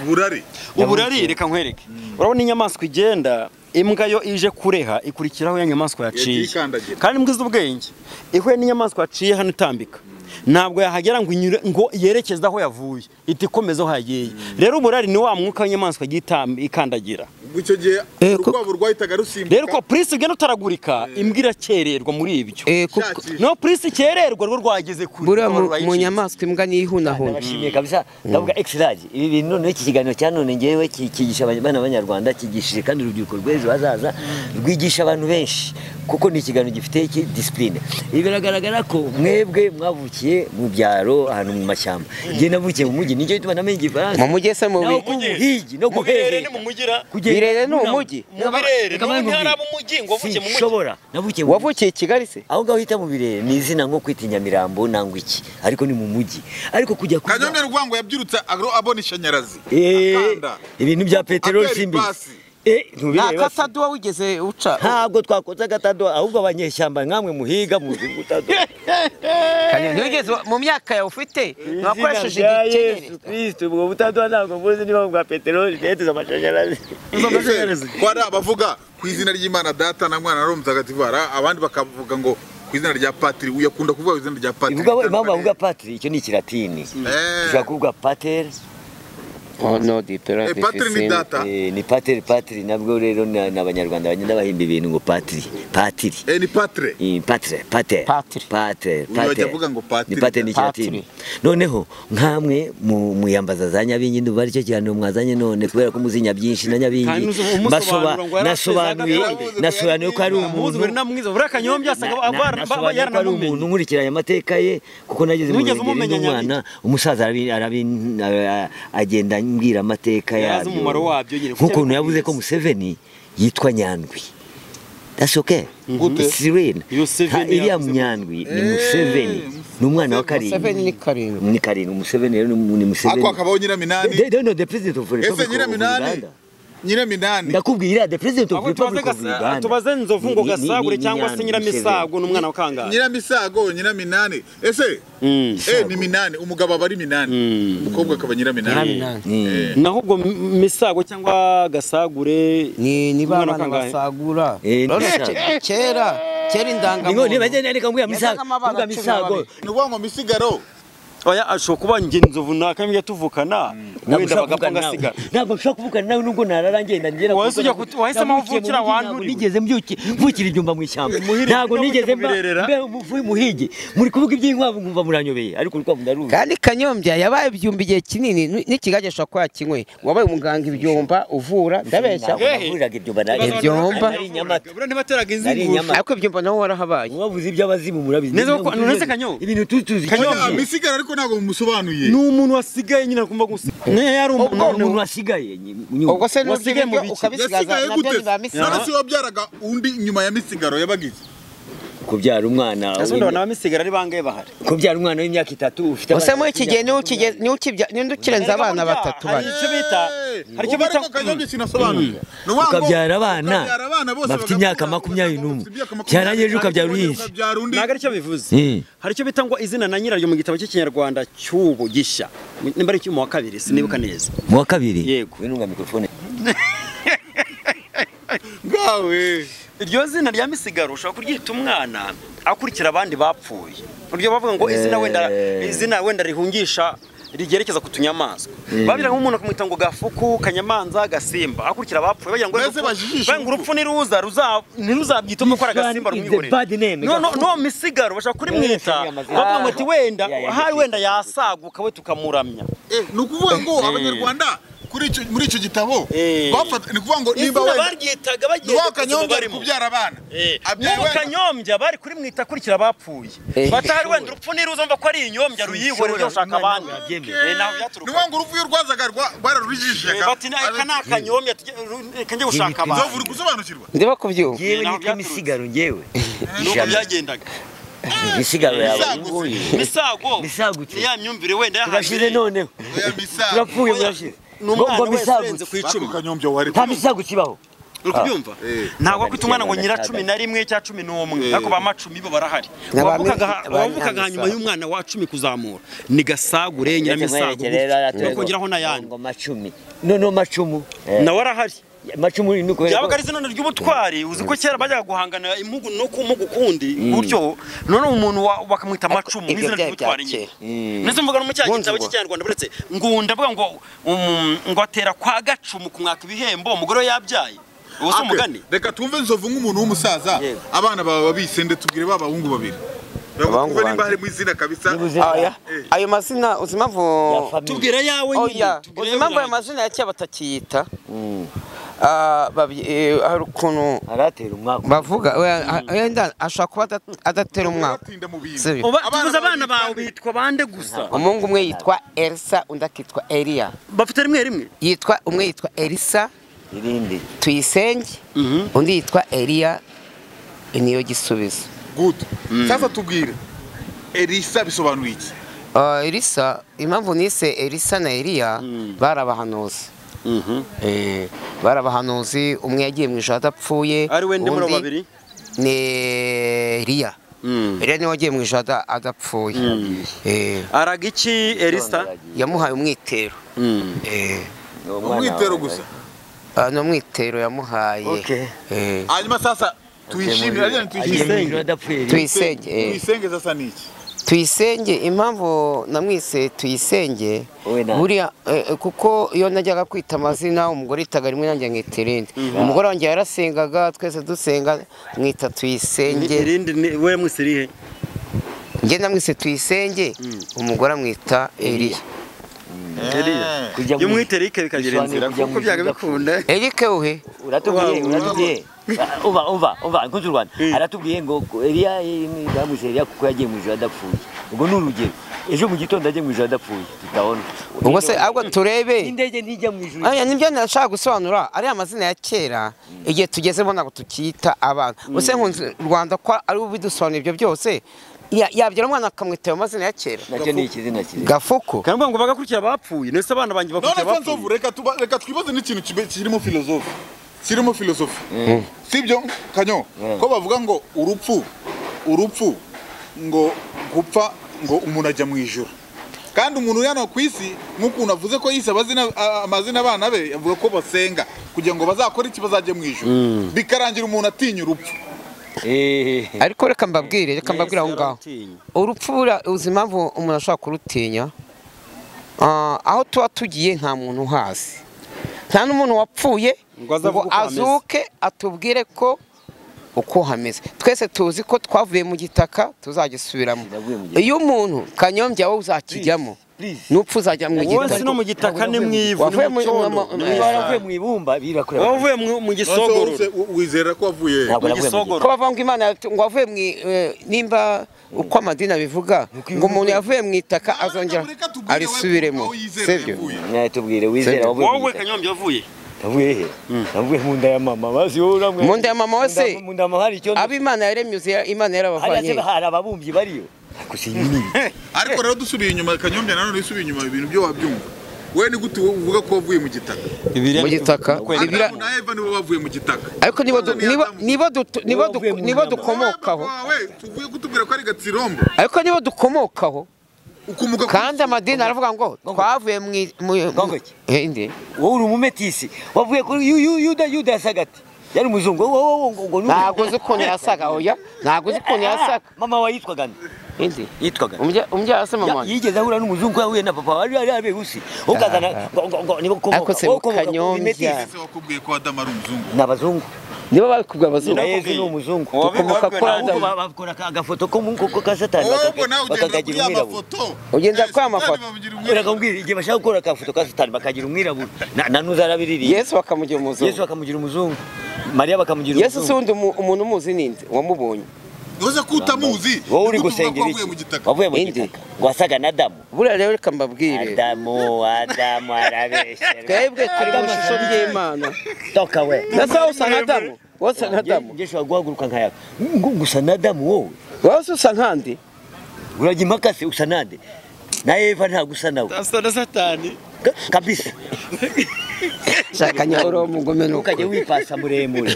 uburari uburari reka nkwereke urabona inyamaswa igenda imbwa yo ije kureha ikurikiraho ya nyamaswa Yagiye yaciye ikandagira. kandi imbwa izi ubwenge ihuye n'inyamaswa yaciye hano itambika ntabwo yahagera ngo inyure ngo yerekeze aho yavuye iti komeza aho yagiye rero uburari ni wa mwuka w'inyamaswa yagiye itam- ikandagira ubwo icyo gihe Eh, kuko- urukwavu rwahitaga rusimbuka rero uko purisi ugenda utaragurika imbwa irakererwa muri ibyo Eh, kuko Shaki. no purisi ikererwa rwo rwageze kure buriya rwo mu- mu rwayicinze. nyamaswa imbwa ni ihunahuna ndabashimiye kabisa ndavuga exilage ibi bintu noneho iki kiganiro cya none ngewe ki- cyigisha abana b'abanyarwanda cyigishije kandi urubyiruko rw'ejo hazaza rwigisha abantu benshi kuko ni ikiganiro gifite iki disipurine ibi biragaragara ko mwebwe mwavukiye mu byaro ahantu mu mashyamba njye navukiye mu mujyi nicyo gituma namenye igifaransa mu mujyi se mu naho bigi ku buhigi no Mu birere guherera ni mu mugira Kugenda- Birere ni umujyi? Mu birere, Mu ni mu mujyi. ntara mu mujyi, ngo wavukiye mu mujyi. Sinshobora, navukiye mu mujyi. wavukiye i kigali se aho ngaho uhita mu birere ni izina nko kwita i nyamirambo nangwa iki ariko ni mu mujyi ariko kujya kuba- kanyamya urwango yabyirutse aro- abona ishanyarazi Eh, akanda ibintu bya peteroli Atera simbi ipasi. nta ntubireba se. kataduwa wigeze uca ntabwo twakoze agatado ahubwo abanyeshyamba nkamwe muhiga muzi gutado ntiwigeze mu myaka yawe ufite ntiwakoresheje Izina rya igikenyeri Yesu Kristo ubwo butado ntabwo muzi niba bwa peteroli bwetuza amashanyarazi ko hari abavuga ku izina ry'imana data na mwana na roho mutagatifu hari abandi bakavuga ngo ku izina rya patiri uyu akunda kuvuga ku izina rya patiri ivuga impamvu bavuga patiri icyo ni ikiratini ushobora kuvuga pateri oh no di pera Eh, patiri ni data eh, ni patiri patiri nabwo rero na- ni abanyarwanda bagenda bahimba ibintu ngo patiri patiri Eh, ni patire Eh, patire patire Patiri. patire Uyu wajya avuga ngo patiri. ni patiri ni ikiratini noneho nkamwe mu- muyambaza za nyabingi ndumva aricyo kiganiro mwazanye none kubera ko muzi nyabinshi na Kandi nyabingi uzi- umusobanura basoba ngo yari nasobanuye afite za gakondo. nasobanuye ko ari muzi umuntu buri namwiza buriya kanyombya asaga Na- na- aba nasobanuye ko ari umuntu yaranamumenye nkurikiranye amateka ye kuko nageze mu rugendo Ntiwigeze umumenya n'umwana umusaza arabi- arabi- ara- agenda ambwira amateka Yari azi yabyo umumaro wabyo nyine, kuko nk'ukuntu yabikubwiye yavuze ko se. museveni yitwa nyandwi That's okay. Gute? It's Serene. Iyo Ha, Museveni Iriya yavuze- Nyandwi ni Museveni. Ni umwana wa Museveni ni karindwi. karindwi Ni karindwi. Museveni rero ni ni Museveni. ako hakabaho nyiraminani They- they know the president of Republic ese of nyiraminani Uganda. nyiraminani Ndakubwira the president of Ahubwo tubaze Republic of gasa- Uganda. tubaze nzovu ngo Ni- ni- ni- gasagure ni cyangwa se Nyandwi nyiramisago Museveni. ni umwana wa kangahe nyiramisago nyiraminani ese Mm. eh, ni minani umugabo aba ari minani umukobwa akaba nyiraminani Ni- naho ubwo M- misago cyangwa gasagure ni ni ba umwana wa bana kangahe? basagura Eh, ni Urabona saga. ke- kera kera Ningo ni baje indangamuntu nani kambwira misago. Yazaga amabara Kumbwira cumi misago. n'abiri. ni ukuvuga ngo misigaro oya ashobora kuba njye nzovu nakamiga tuvukana wenda Ntabwo bagapfa nshobora kuvugana ngasigara nawe. Ntabwo nshobora kuvugana nawe nubwo narara ngenda ngera Wahise ujya kut- wahisemo aho uvukira wandurira. nigeze mbyuki- mvukira ibyumba mu ishyamba Muhire, ntabwo nawe nigeze mba utamuberera. mbe umuvuyi muhige muri kuvuga iby'inkwavu nkumva muranyobeye ariko urukwavu ndaruzi kandi kanyombya yabaye ibyumba igihe kinini n'ikigage ashobora kuba yakinywe wabaye umuganga ibyumba uvura ndabeshya Ntabwo navuriraga ibyumba nari- Ibibazo Ibyomba. nari i Nyamata. buriya ntibateraga Nari i inzinguru Nyamata. ariko ibyumba naho warahabaye Mwavuze iby'abazimu murabizi Neza ko- Ntabwo nonese tuzi- Kanyombya. ibintu tuzi tuzi Kanyombya. Oya, Kanyombya. misigaro ariko ntabwo mumusobanuye ni umuntu wasigaye nyine akumva gusa niyo yari Ubwo umuntu umuntu wasigaye nyuma. ubwo se n'urya Wasigaye mu ibiryo biki? ukabisigaza yasigaye nabyo gute ni ba none misana se wabyaraga undi nyuma ya misigaro yabagize kubyara umwana ese undi abantu bamisigara ari bangahe bahari kubyara umwana w'imyaka itatu ufite Ese abana muri iki gihe batatu. niwe ukige- niwe ukibya- niwe ukirenza abana batatu Hari bari icyo bita hari icyo bita kanyombye kinasobanuye Ni ukuvuga ngo ukabyara abana ukabyara abana bose bafite bagakurangira imyaka makumyabiri kugira ngo n'umwe. imyaka makumyabiri Cyarangiye ejo ukabyara ukabyara uyizi. undi ntabwo ari cyo bivuze Eh. hari icyo bita ngo izina na nyiraryo mu gitabo cy'ikinyarwanda cy'ubu gishya nimba ari icy'umu wa kabiri sinibuka neza mu wa kabiri Yego. winunga mikrofone ngawe iryo zina rya misigaro ushobora kuryita umwana akurikira abandi bapfuye uryo bavuga ngo izina wenda izina wenda rihungisha rigerekeza ku tunyamaswa babira nk'umuntu akamwita ngo gafuku kanyamanza gasimba akurikira abapfuye bagira ngo Mbese bajijisha bagira ngo urupfu niruza ruza- ntiruzabyitome ko ari agasimba It's a rumwibonera bad name, no no gafuku. no misigaro bashaka kurimwita Yeah, yeah, yeah. bavuga ngo ati wenda Yeah, yeah, hari yeah. wenda yasaguka we tukamuramya Eh, ni ukuvuga ngo abanyarwanda kuri icyo muri icyo gitabo Eh. bafata ni ukuvuga ngo nimba izina wenda baryitaga bagiye niwa kuzimu kanyombye ari barimo. kubyara abana abyaye n'ubu wenda kanyombya bari kuri mwita akurikira abapfuye batari wenda urupfu n'iruza mva ko ari inyombya ruyihore rushaka abandi Eh, ntaho ni byaturuka ukuvuga ngo urupfu iyo rwazaga rwa- Eh, bararujijishaga bati "Na- aka ni akanyombya tujye- ru- reka njye gushaka nzovu abandi uri gusobanukirwa ndiba kubyumva yewe naho nitwa byaturutse. misigaro ngewe nuko byagendaga misigaro yawe Misagutse. nguyu misago Misagutse. ya myumvire wenda turashize yahagire noneho oya misago turapfuye Oya, murashize ni umwana ngo wese urenze ku misagutse icumi kanyombye wari nta misago kibaho uri kubyumva Eh. ntabwo wakita umwana ngo nyira Gatandatu. cumi na rimwe cya cumi n'umwe ariko ba macumi bo barahari Ni abami- abami- wavukaga abami- hanyuma y'umwana wa cumi kuzamura ni gasagure nyiramisago bakongeraho n'ayandi ngo macumi noneho macumu nawe arahari macumu ni ukubera byabaga ko ari izina ry'ubutwari uzi ko kera bajyaga guhangana impugu no ku mpugu kundi gutyo none umuntu wa- bakamwita macumu ibyo n'izina byari ry'ubutwari bya nyine kera. ndetse mvuga no mu cya Bundi gitabo ubwo. cy'ikinyarwanda buretse ngunda avuga ngo um, ngo atera kwa gacumu kumwaka ibihembo umugore we yabyaye uwo si Ake, umugani reka tumve nzovu nk'umuntu w'umusaza abana bawe babise ndetse tubwire ba bahungu babiri Abahungu tumve nimba bande. harimo izina kabisa Nibuze- Aya- Eh. ayo mazina uzi impamvu ya famille tubwira yawe nyine oya tubwira uzi yawe impamvu ayo nyine. mazina ya kera batakiyita Ah, babi- eh, hari ukuntu aratera umwaka bavuga oya, a- wenda ashobora kuba ada- adatera umwaka Batinda mu bintu. Sibyo. Uba- Abana tubuze abana babitwa bawe nde? bitwa bande gusa umuhungu umwe yitwa elisa undi akitwa eliya bafite rimwe rimwe yitwa umwe yitwa elisa irindi tuyisenge undi yitwa eliya niyo gisubizo Good. sasa tubwire elisa bisobanuye iki Ah, elisa impamvu nise elisa na eliya bari abahanuzi Eh, bari abahanuzi umwe yagiye mu ijoro adapfuye ari we ndemura undi babiri ni Eliya Eliya niwe wagiye mu ijoro ada- adapfuye Eh, araga iki elisa yamuhaye umwitero Eh, umwitero gusa ah, ni umwitero yamuhaye Okay. Eh, hanyuma sasa tuyishimire ariya ni tuyishimire tuyisenge adapfuye tuyisenge eh. tuyisenge sasa ni iki tuyisenge impamvu namwise tuyisenge Wowe na- buriya eh, kuko iyo najyaga kwita amazina umugore yitaga rimwe nanjye nkita irindi umugore wanjye yarasengaga twese dusenga mwita tuyisenge irindi ni- we mwese rihe njye namwise tuyisenge umugore amwita eriya Eliya. iyo mwite rike bikagira inzira Bisobanuye kujya kuko mu ijuru byaga bikunda erike uhe uratubwiye Uba- uratubwiye uba uba uba nkunzi rwanda aratubwiye ngo eliya bamuze eliya kuko yagiye mu ijoro adapfuye ubwo ni urugero ejo mu gitondo ajye mu ijoro adapfuye tutabona ubwo se ahubwo turebe n'indege ntijya mu ijoro Aya nibyo nashaka gusobanura ariya mazina ya kera igihe tugezemo ntabwo tukiyita abana ubuse nkunzi rwanda ko ari ubidusobanura ibyo byose ya- yabyara umwana akamwita ayo mazina ya kera nacyo ni ikizina cyiza gafuku kandi ngo bagakurikira abapfuye nese abana banjye none bakurikira ko abapfuye nzovu reka tuba- reka twibaze n'ikintu kibe- kirimo filozofi kirimo filozofi sibyo kanyo ko bavuga ngo urupfu urupfu ngo gupfa ngo umuntu ajya mu ijoro kandi umuntu uri hano ku isi nk'ukuntu avuze ko yise abazina- a- amazina abana be avuga ko basenga kugira ngo bazakore iki bazajya mu ijoro bikarangira umuntu atinya urupfu eee ariko reka mbabwire reka mbabwire aho Yesu ngaho yararutinya. urupfu buriya uzi impamvu umuntu ashobora kurutinya Ah, aho tuba tugiye nta muntu uhazi nta n'umuntu wapfuye Ngo aze ngo avuge uko hameze. azuke atubwire ko uko hameze twese tuzi ko twavuye mu gitaka tuzagisubiramo Sinavuye mu gitaka. iyo umuntu kanyombya wowe uzakijyamo Please, please. nupfa uzajya mu wowe si gitaka no mu gitaka ni mu ivu ni Wavuye mu mu- mu- cyondo mu- ni mu niba ijuru. waravuye mu ibumba birakura wowe uvuye mu- mu gisogororo Nonese wose wizera ko wavuye ntabwo mu naravuye mu gisogoro ko bavuga ngo imana yatu- ngo wavuye mu i- eh, nimba uko amadini abivuga ngo umuntu yavuye mu itaka azongera Reka tubwire we arisubiremo aho yizera sibyo yavuye. gitaka. Mwaye tubwire wizera Sibyo. wavuye mu wowe gitaka. kanyombya wavuye navuye he navuye mu nda ya mama bazi wowe uramwe Mu nda ya mama we se? mu nda ya mama hari icyondo abo imana yaremye uzi- imana yarabavanye hariya se hari ababumbyi bariyo gusa iyi ni ariko rero dusubiye inyuma kanyombya nanone usubiye inyuma ibintu byo wabyumva we ni gute uvuga ko wavuye mu gitaka mu gitaka Bibira- adamu na eva nibo bavuye mu gitaka ariko nibo du- nibo- nibo dutu- nibo Wowe wavuye duku- mu nibo nyama. dukomokaho Wowe tuvuye kutubwira ko ari gatsirombo ariko nibo dukomokaho ukomoka ku- kandi amadini aravuga ngo twavuye mu i- mu mu- Gongoki. Eh, ndi. wowe uri umumetisi wavuye kuri yu- yu- yuda yuda yasaga ati yari umuzungu wowe wowe ngo ngo ni ntabwo uzi ukuntu yasaga oya ntabwo uzi ukuntu yasaga mama wa yitwaga nde Ndi. yitwaga nde? Umubya- umubyeyi se mama Ya- wanjye yigeze ahura n'umuzungu yahuye na papa wari ari abebusi ukazana ngo ngo ngo nibo Ariko se Kanyombya. Ese wakubwiye ko adamu ari umuzungu ni abazungu niba babikubwira na abazungu yezu ni umuzungu Uwabivuga dukomoka ko kuri nawe- adamu ahubwo ba- bakora aka- agafoto ko mu ko ka satani wowe ubwo bakaka- nawe ugenda bakakagira kuri umwirabura amafoto Ugenda kuri Satani amafoto. bamugira umwirabura. urakambwira igihe bashaka gukora akafoto ka satani bakagira umwirabura Na- na n'uzarabiririye yesu bakamugira yesu umuzungu bakamugira umuzungu mariya bakamugira yesu si umuzungu wundi umu- umuntu umuzi ninde wamubonye uze ko utamuzi wowe uri ni gute uvuga gusengera ko iki wavuye mu gitaka wavuye mu Indi. gitaka wasaga na adamu buriya rero reka mbabwire adamu adamu arabeshya twebwe turi mu ishusho ry'imana toka we nasa wowe usa nka adamu wowe usa nka adamu ngewe ushobora guhaguruka nkaya ngo gusa na adamu wowe wowe se usa nkandi urajya impaka se usa nande na eva ntabwo usa nawe asa na satani Ka- kabisa shaka nyahoro mu ngome ni ukajya ukuri wipasa muremure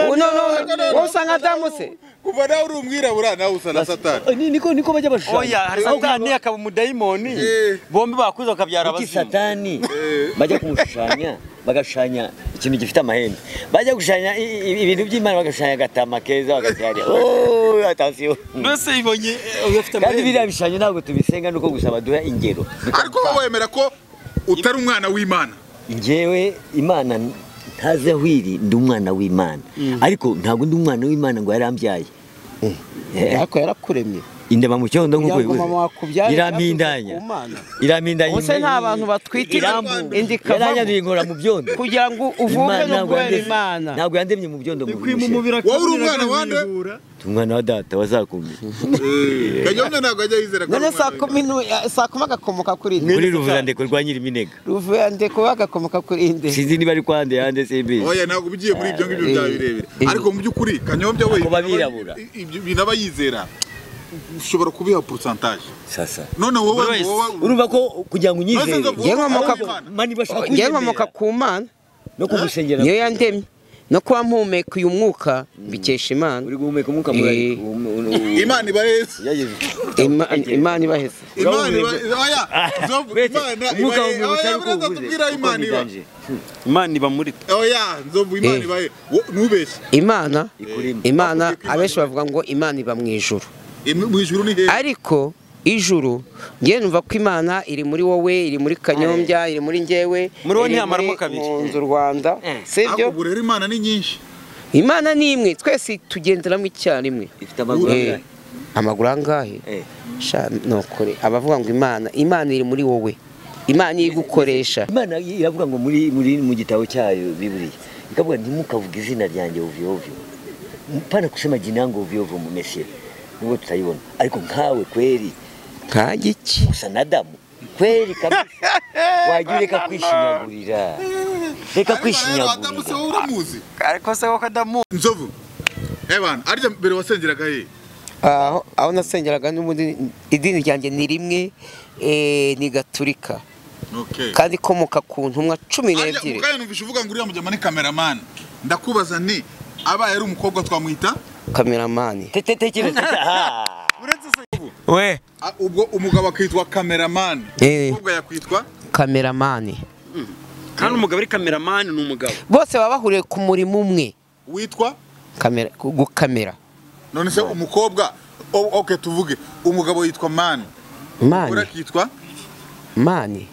Ubu noneho wowe usa nka adamu se kuva nawe uri umwirabura nawe usa na satani Ni- niko niko bajya oya bashushanya hari satani akaba umudayimoni Eh. bombi bakuze bakabyara iki abazimu satani bajya kumushushanya bagashushanya ikintu gifite amahembe bajya gushushanya i- i- ibintu by'imana bagashushanya agatama keza bagashushanya "Oh, atasiyo mbese ibonye uyafite kandi biriya bishushanyo ntabwo tubisenga nuko gusa baduha ingero ariko wowe wemera ko utari umwana w'imana njyewe imana ntazi aho iri ndi umwana w'imana ariko ntabwo ndi umwana w'imana ngo yarambyaye ariko yarakuremye indema mu cyondo nk'uko kugira ngo mama wakubyare irambindanya yavuze ku Mana. irambindanya Ubuse nta bantu batwitira indi kavamo. yaranyanduye inkora mu byondo kugira ngo uvuke Imana ntabwo n'ubwera yandemye- imana ntabwo yandemye mu byondo mu bushye wowe uri umwana wande umwana wa data wazakumye kanyombya ntabwo ajya yizera ko ari none saa umwana kumi n'u- saa kumi agakomoka kuri inde muri ruvurandeko rwa nyiriminega ruvuye ande kuba agakomoka kuri inde sinzi niba ari kwande yande simbizi oya ntabwo ugiye muri ibyo ngibyo Eh, byabirebera eh. ariko mu by'ukuri kanyombya we Ku babirabura. ibyo bintu aba yizera ushobora kubiha porosantaje sasa none wowe Buri wese. wowe urumva ko kugira ngo unyizere Maze nzavuga Yewe ko amoka- ari Imana. mani bashaka njyewe nkomoka kunyizera ku mana no kugusengera niyo yandemye no kuba mpumeka uyu mwuka mbikesha imana uri guhumeka umwuka Eh. murari imana ibareze Ima- imana ibaheze imana ibareze oya nzovu imana umwuka ibareze wanjye oya utari bureza tubwira kuwubuze imana iba imana iba muri twe oya nzovu imana Eh. ibaye Wo- ntubeshye imana ikurimo imana abenshi bavuga ngo imana iba mu ijuru Im- mu ijuru ni heza ariko ijuru njye numva ko imana iri muri wowe iri muri kanyombya iri muri njyewe Muri wowe iri ntiyamaramo muri kabiri. impunzi rwanda sibyo ariko ubu rero imana ni nyinshi imana ni imwe twese tugenderamo icyarimwe ifite amaguru Eh, angahe amaguru angahe Eh. sha nokore abavuga ngo imana imana iri muri wowe imana iri gukoresha imana iravuga ngo muri muri mu gitabo cyayo biburiya ikavuga ntimukavuge izina ryanjye ovyo ovyo mpana kusema jina yangu ovyo ovyo mu mesia nubwo tutayibona ariko nkawe kweli nkange iki gusa na damu kweli kabisa wajya ureka kwishinyagurira reka Adamu se kwishinyagurira wowe uramuzi ariko se ko kadamu nzovu ebana arya mbere wasengeragahe aho aho nasengeraga n'ubundi idini ryanjye ni rimwe eh, ni gaturika okay kandi ikomoka ku ntumwa cumi Arya, n'ebyiri mukanya numvise uvuga ngo uriya mujyama ni kameramani ndakubaza nti abaye ari umukobwa twamwita kameramani tetetekereza we a- ubwo umugabo akitwa kameramani Eh. umukobwa yakwitwa kameramani kandi umugabo ari kameramani ni umugabo bose baba bahuriye ku murimo umwe witwa kamera gukamera none se umukobwa o- okay tuvuge umugabo yitwa mani mani ura kitwa mani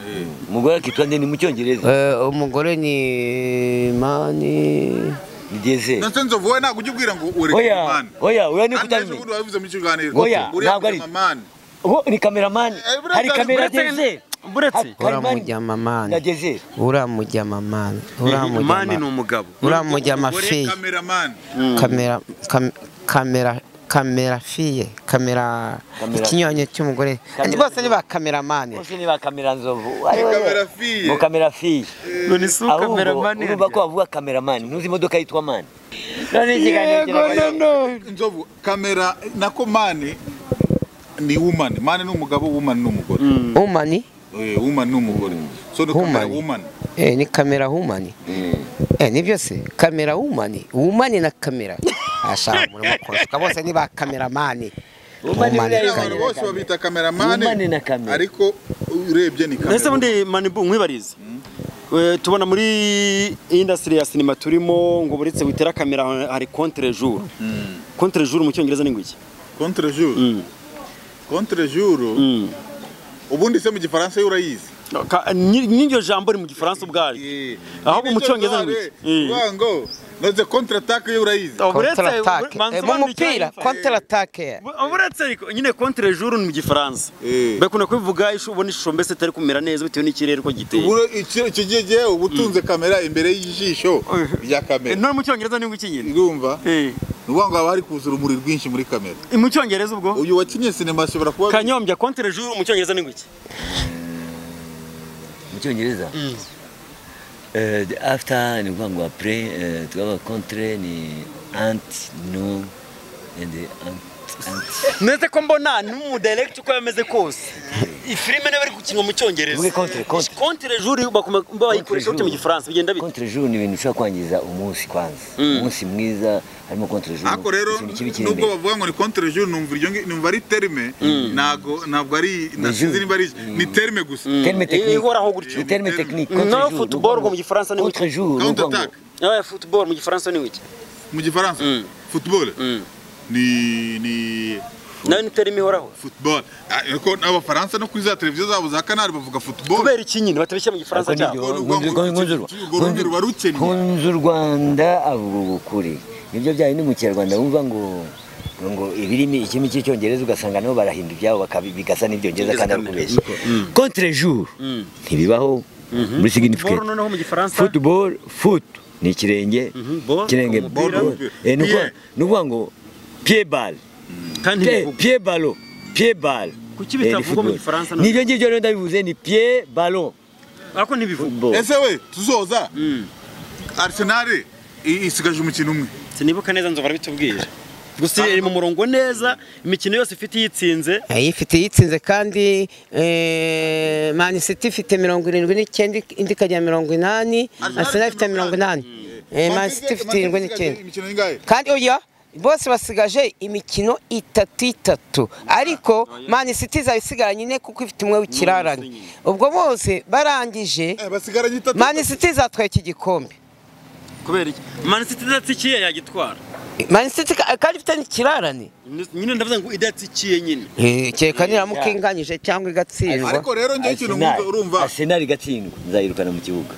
umugore akitwa nde ni mu cyongereza Eh, umugore ni mani ni deze nonse nzovu wowe ntabwo ujya ubwira ngo oya urekwa mani oya uriya ni Kandi ejo kutamenya bundi wabivuze muri icyo kiganiro Oya, uriya ntabwo ari- mujyama mani Ubu ni kameramani Eh, buretse- hari kamera buretse- deze buretse uramujyama na mani deze uramujyama mani mani ni uramujyama umugabo uramujyama Umugore fiye kameramani kamera kam- kamera kamera fiye kamera Kamera- ikinyuranyo cy'umugore Kamera- bose ni ba kameramani bose ni ba kamera nzovu kamera fiye. mu kamera fiye none si ukameramani urumva ko bavuga kameramani ntuzi imodoka yitwa mani none ikiganiro kirabaye nzovu kamera nako mani ni wumani mani ni umugabo wumani ni umugore umani Eh, wumani ni umugore so ni kamera Wumani. wumani Eh, ni kamera humani Eh, ni byose kamera humani humani na kamera ashaka umurimo kurasuka bose ni ba kameramani Humani Humani buriya kamera. abantu bose babita Wumani kameramani na kamera. ariko urebye ni kamera ndetse bundi manibu nkwibarize Eh, tubona muri indasitiri ya sinema turimo ngo buretse witera kamera hari contre jour contre jour mu cyongereza ni ngo iki contre jour contre jour ubundi se mu gifaransa yo urayizi Ka- ni- n'iryo jambo ni mu gifaransa ubwaryo ahubwo mu cyongereza ni ngo iki ngo noze contre attaque yo urayizi Eh, buretse- Counter attack. banza Eh, mu ubanza mupira icyo- counter attack. Bu- buretse ariko nyine contre jour ni mu gifaransa Eh. bakunda kubivuga ishu ubona ishusho mbese itari kumera neza bitewe n'ikirere uko giteye Uburo- iki- icyo gihe gihe uba utunze kamera imbere y'ijisho rya Eh, kamera none mu cyongereza ni ngo iki nyine urumva Eh, ni ukuvuga ngo haba hari kuza urumuri rwinshi muri kamera mu cyongereza ubwo uyu wakinnye sinema ashobora kuba kanyombya contre jour mu cyongereza ni ngo iki mu cyongereza Eh, the after ni ukuvuga ngo apure twaba kontre ni anti no and anti anti ndetse ko mbona n'umudirekiti uko yameze kose iyi filime niba ari gukinwa mu cyongereza Uvuge contre, contre. kontere juri bakoma- bayikoresha bate mu gifaransa bigenda bite kontre jour ni ibintu bishobora kwangiza umunsi kwanza umunsi mwiza harimo kontre jour ariko rero ikintu kibi kiri nubwo imbere bavuga ngo ni contre jour numva iryo ngi- numva ari terme ntago ntabwo ari nasinzi niba ari ni terme gusa terme technique ihoraho gutyo. Ni terme technique No Contre jour, football ni ukuvuga mu gifaransa ni contre jour ni Counter ukuvuga ngo attack ya futuboro mu gifaransa ni wiki mu gifaransa football ni ni nayo ni terime ihoraho football ariko n'abafaransa no kuri za televiziyo zabo za kanari bavuga football kubera iki nyine batabeshya mu gifaransa cyabo kunzi u rwanda avuga ukuri nibyo byari ni mu kinyarwanda wumva ngo ngo ibirimi ikirimi cy'icyongereza ugasanga nabo barahinda ibyabo bakabi- bigasa n'ibyongereza kandi ari ukubeshya contre jour ntibibaho muri boro significate noneho mu gifaransa football foot ni ikirenge ball, ikirenge umupira. ball. Eh, ni ukuvuga- ni ukuvuga ngo pied ball kandi Pie- ntibivugwa. pied ballon pied ball Kuki bitavugwa mu gifaransa na- nibyo ngibyo rero ndabivuze ni pied ballon ariko ntibivugwa football ese we tuzoza arsenal i- isigaje umukino umwe sinibuka neza nzobora bitubwira gusa iri mu murongo neza imikino yose ifite iyitsinze ifite yitsinze kandi eh, Man City ifite mirongo irindwi n'icyenda indi ikagira mirongo inani Arsenal ifite mirongo inani Eh, Man City ifite irindwi n'icyenda imikino ingahe kandi oya bose basigaje imikino itatu itatu ariko Man City izaba isigaranye ine kuko ifite umwe w'ikirarane ubwo bose barangije Eh, basigaranye itatu Man City izatwara iki gikombe kubera iki manisiti idatsikiye yagitwara Man City ka- kandi ifite n'ikirarane nyine ndavuze ngo idatsikiye nyine Eh, kereka niramuka inganyije cyangwa igatsindwa ariko rero njye ikintu Arsenal- nkumva- urumva Arsenal igatsindwa nzayirukana mu kibuga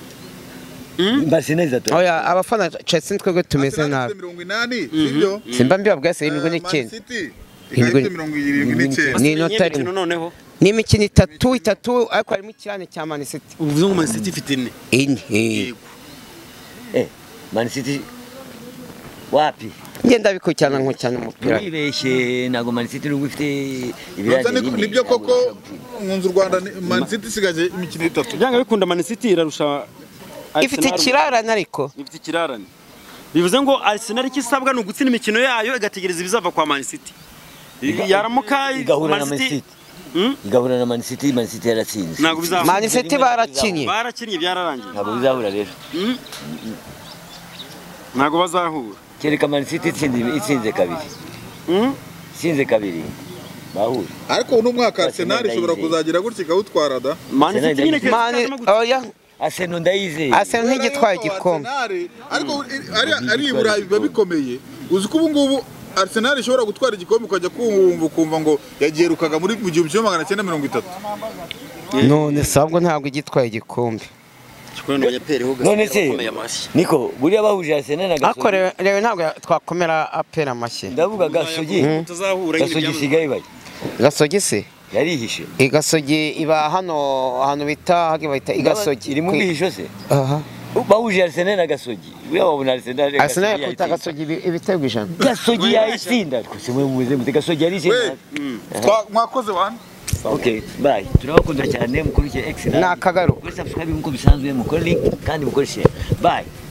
Arsenal izatwara oya abafana Chelsea twebwe tumeze Arsenal nabi ifite mirongo inani sibyo simba mbibabwira se irindwi Eh, Man n'icyenda City ikaba ifite Irindwi- mirongo irindwi n'icyenda Ni Basigaye inota imikino rimwe. noneho ni imikino itatu itatu ariko harimo ikirane cya Man City uvuze ngo manisiti ifite ine ine eh. Eh, Man City wapi ngenda bikurikirana nkurikirana umupira Wibeshye ntabwo Man City nubwo ifite ibirage Gusa ni- bine, nibyo ntabwo koko washobora gutsinda. nkunze u rwanda ni- Man City isigaje imikino itatu byanga bikunda manisiti irarusha ifite Arsenal. ikirarane ariko ifite ikirarane bivuze ngo Arsenal icyo isabwa ni ugutsinda imikino yayo igategereza ibizava kwa Man City yaramuka igahura na Man Man City City Hmm? igahura na Man City Man City yaratsinze ntabwo bizahura Man City barakinnye barakinnye byararangiye ntabwo bizahura rero ntabwo bazahura kereka Man City itsinze itsinze kabiri Hmm? itsinze kabiri bahura ariko uno mwaka Arsenal ishobora ndayizeye. kuzagira gutya ikawutwara da Man City nyine keretse Man itazamo gutsinda. oya Arsenal ndayizeye Arsenal ntigitwaye igikombe Arsenal, ariko ari- ari i burayi biba bikomeye uzi ko ubu ngubu Arsenal ishobora gutwara igikombe ukajya kumva ukumva ngo yagiherukaga muri mu gihumbi kimwe magana cyenda mirongo itatu none sabwo ntabwo igitwaye igikombe Kikorana na Nyaperi ho none gasigaye se bakomeye amashyi. niko buriya bahuje Arsenal na ariko Gasogi rero- rero ntabwo twakomera apera amashyi ndavuga Gasogi Mutazahura nyine Gasogi byamaze. isigaye bayi gasogi se yarihishe igasogi iba hano ahantu bita hagi bahita igasogi iri mu Kwi- bihisho se aha bahuje Arsenal na Gasogi buriya babona Arsenal Arsenal Gasogi yakubita yayitsinze. gasogi ibi- ibitego ijana Gasogi yayitsinda twese mwe mumeze mute Gasogi yarishinze Twa- mwakoze wani Okay, bye. Turabakunda cyane mukurikire X. Ni akagaruka. Muri subscribe nkuko bisanzwe mukore link kandi mukore share. Bye.